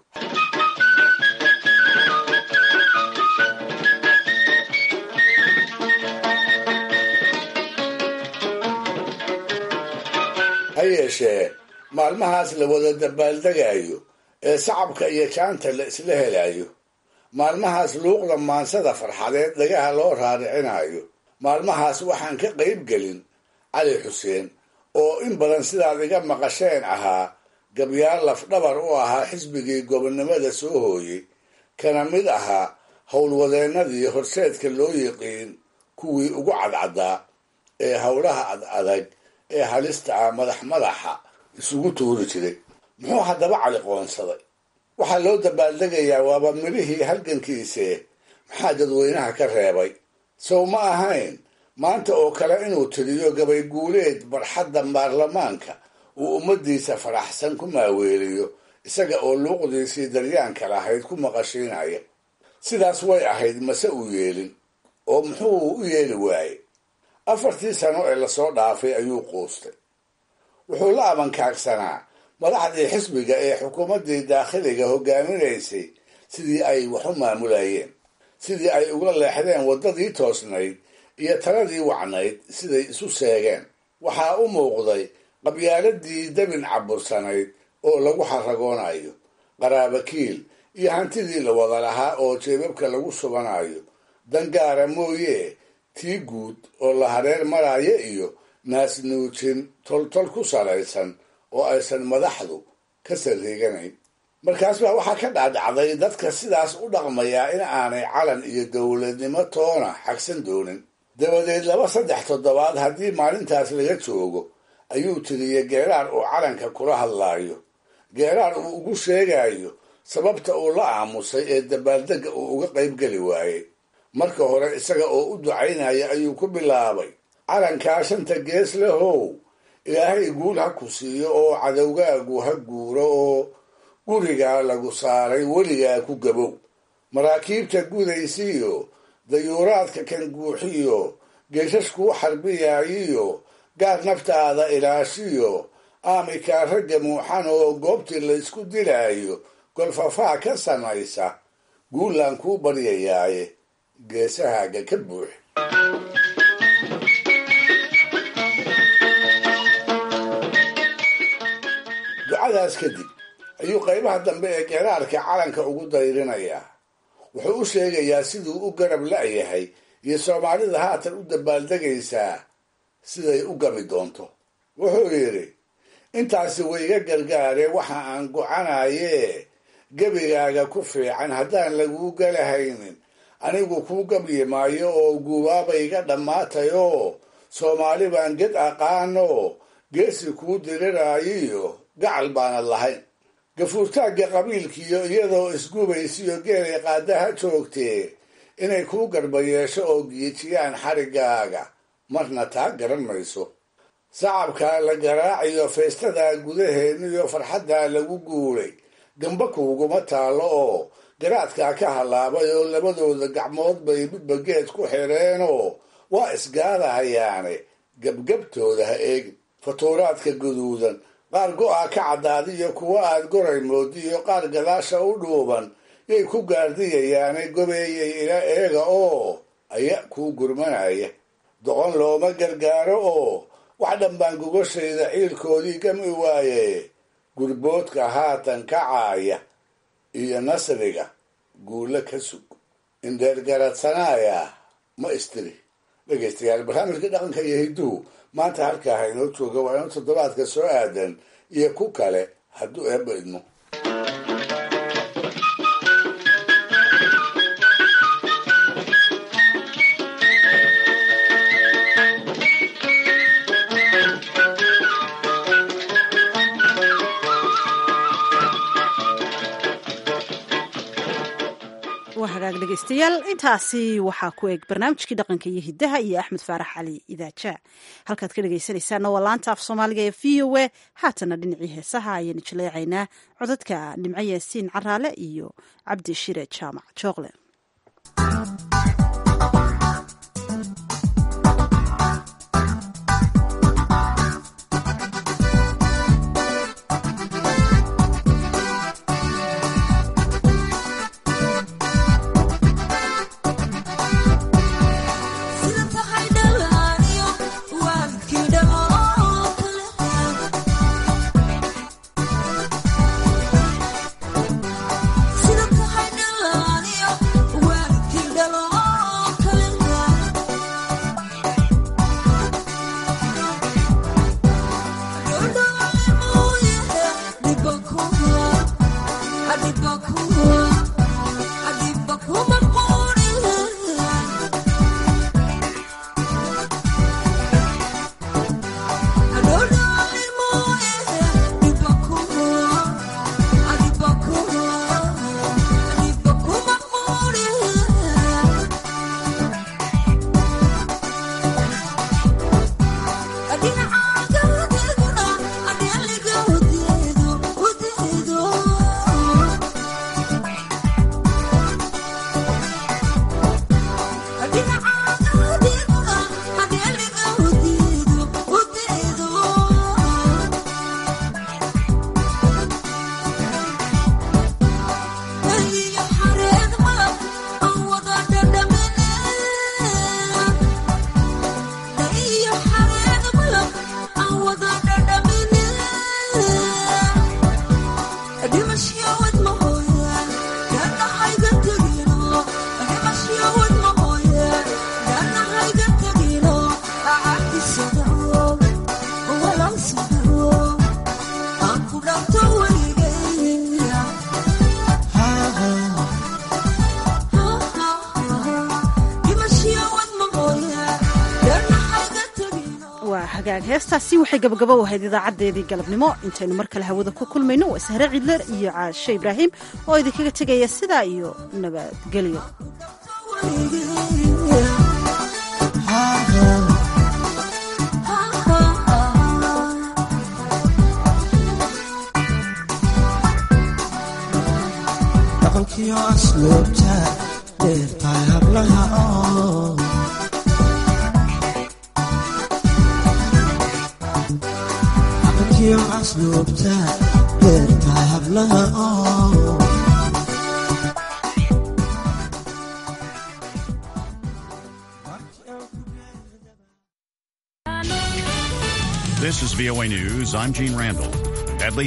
ha yeeshee maalmahaas la wada dabaaldegayo ee sacabka iyo jaanta la isla helayo maalmahaas luuqda maansada farxadeed dhagaha loo raaricinayo maalmahaas waxaan ka qayb gelin cali xuseen oo in badan sidaad iga maqasheen ahaa gabyaal lafdhabar u ahaa xisbigii gobonnimada soo hooyey kana mid ahaa howlwadeennadii horseedka loo yiqiin kuwii ugu cadcaddaa ee howlaha ad adag ee halista ah madax madaxa isugu tuuri jiray muxuu haddaba cali qoonsaday waxaa loo dabaaldegayaa waaba midhihii halgankiisee maxaa dadweynaha ka reebay sow ma ahayn maanta oo kale inuu tiriyo gabay guuleed barxadda baarlamaanka uu ummaddiisa faraxsan ku maaweeliyo isaga oo luuqdiisii daryaanka lahayd ku maqashiinaya sidaas way ahayd mase uu yeelin oo muxuu u yeeli waayey afartii sano ee lasoo dhaafay ayuu quustay wuxuu la abankaagsanaa madaxdii xisbiga ee xukuumaddii daakhiliga hogaaminaysay sidii ay wax u maamulayeen sidii ay uga leexdeen waddadii toosnayd iyo taladii wacnayd siday isu seegeen waxaa u muuqday qabyaaladii dabin cabursanayd oo lagu xaragoonayo qaraabakiil iyo hantidii la wada lahaa oo jeebabka lagu subanayo dangaara mooye tii guud oo la hareer maraayo iyo naasnuujin toltol ku salaysan oo aysan madaxdu ka sarreeganayn markaas baa waxaa ka dhaadhacday dadka sidaas u dhaqmayaa in aanay calan iyo dowladnimo toona xagsan doonin dabadeed laba saddex toddobaad haddii maalintaas laga joogo ayuu tiriyey geeraar uu calanka kula hadlaayo geeraar uu ugu sheegayo sababta uu la aamusay ee dabaaldegga uu uga qayb geli waayey marka hore isaga oo u ducaynaya ayuu ku bilaabay calankaa shanta gees lahow ilaahay guul ha ku siiyo oo cadowgaagu ha guuro oo gurigaa lagu saaray weligaa ku gabow maraakiibta gudaysiiyo dayuuraadka kan guuxiyo geeshashkuu xarbiyaayiyo gaar naftaada ilaashiyo aamikaa ragga muuxan oo goobtii laysku dilaayo golfafaa ka samaysa guulaan kuu baryayaaye geesahaaga ka buux ducadaas kadib ayuu qaybaha dambe ee geeraarka calanka ugu dayrinayaa wuxuu u sheegayaa siduu u garab la'yahay iyo soomaalida haatan u dabaaldegaysaa siday u gami doonto wuxuu yidhi intaasi wayga gargaaree waxa aan gocanayee gebigaaga ku fiican haddaan laguu galahaynin anigu kuu gabyi maayo oo guubaabayga dhammaatayoo soomaali baan ged aqaanoo geesi kuu diriraayiyo gacal baanad lahayn gafuurtaagga qabiilkiiyo iyadoo isgubaysiyo geelay qaadaha joogtee inay kuu garba yeesho oo giijiyaan xariggaaga marna taa garan mayso sacabkaa la garaaciyo feestadaa gudaheeniyo farxaddaa lagu guulay gamba kuuguma taallo oo garaadkaa ka hallaabay oo labadooda gacmood bay midba geed ku xireenoo waa isgaadahayaane gebgebtooda ha eegin fatuuraadka guduudan qaar go'a ka caddaadiyo kuwa aad goray moodiyo qaar gadaasha u dhuuban yay ku gaardiyayaane gobeeyay ila eega oo aya kuu gurmanaya doqon looma gargaaro oo wax dhanbaan gogashayda ciilkoodii gami waaye gurboodka haatan kacaaya iyo nasriga guulo ka sug indheergaradsanaaya ma istiri dhegaystayaal barnaamijka dhaqanka iyo hidduhu maanta halkaa haynoo jooga waa inu toddobaadka soo aadan iyo ku kale hadduu eebba idmo waa hagaag dhegaystayaal intaasi waxaa ku eg barnaamijkii dhaqanka iyo hiddaha iyo axmed faarax cali idaaja halkaad ka dhegaysanaysaana waa laanta af soomaaliga ee v o a haatana dhinacii heesaha ayaanu jaleecaynaa codadka nimco yaasiin caraale iyo cabdi shire jaamac jooqle heestaasi waxay gabagabo u ahayd idaacadeedii galabnimo intaynu mar kale hawada ku kulmayno waa sahre cidler iyo caashe ibraahim oo idinkaga tegaya sidaa iyo nabadgelyo dhaqankiyo asluubta dheertahay hablaha oo dhaqankiyo asluubta dheertahay hablaha oo This is VOA News. I'm Gene Randall.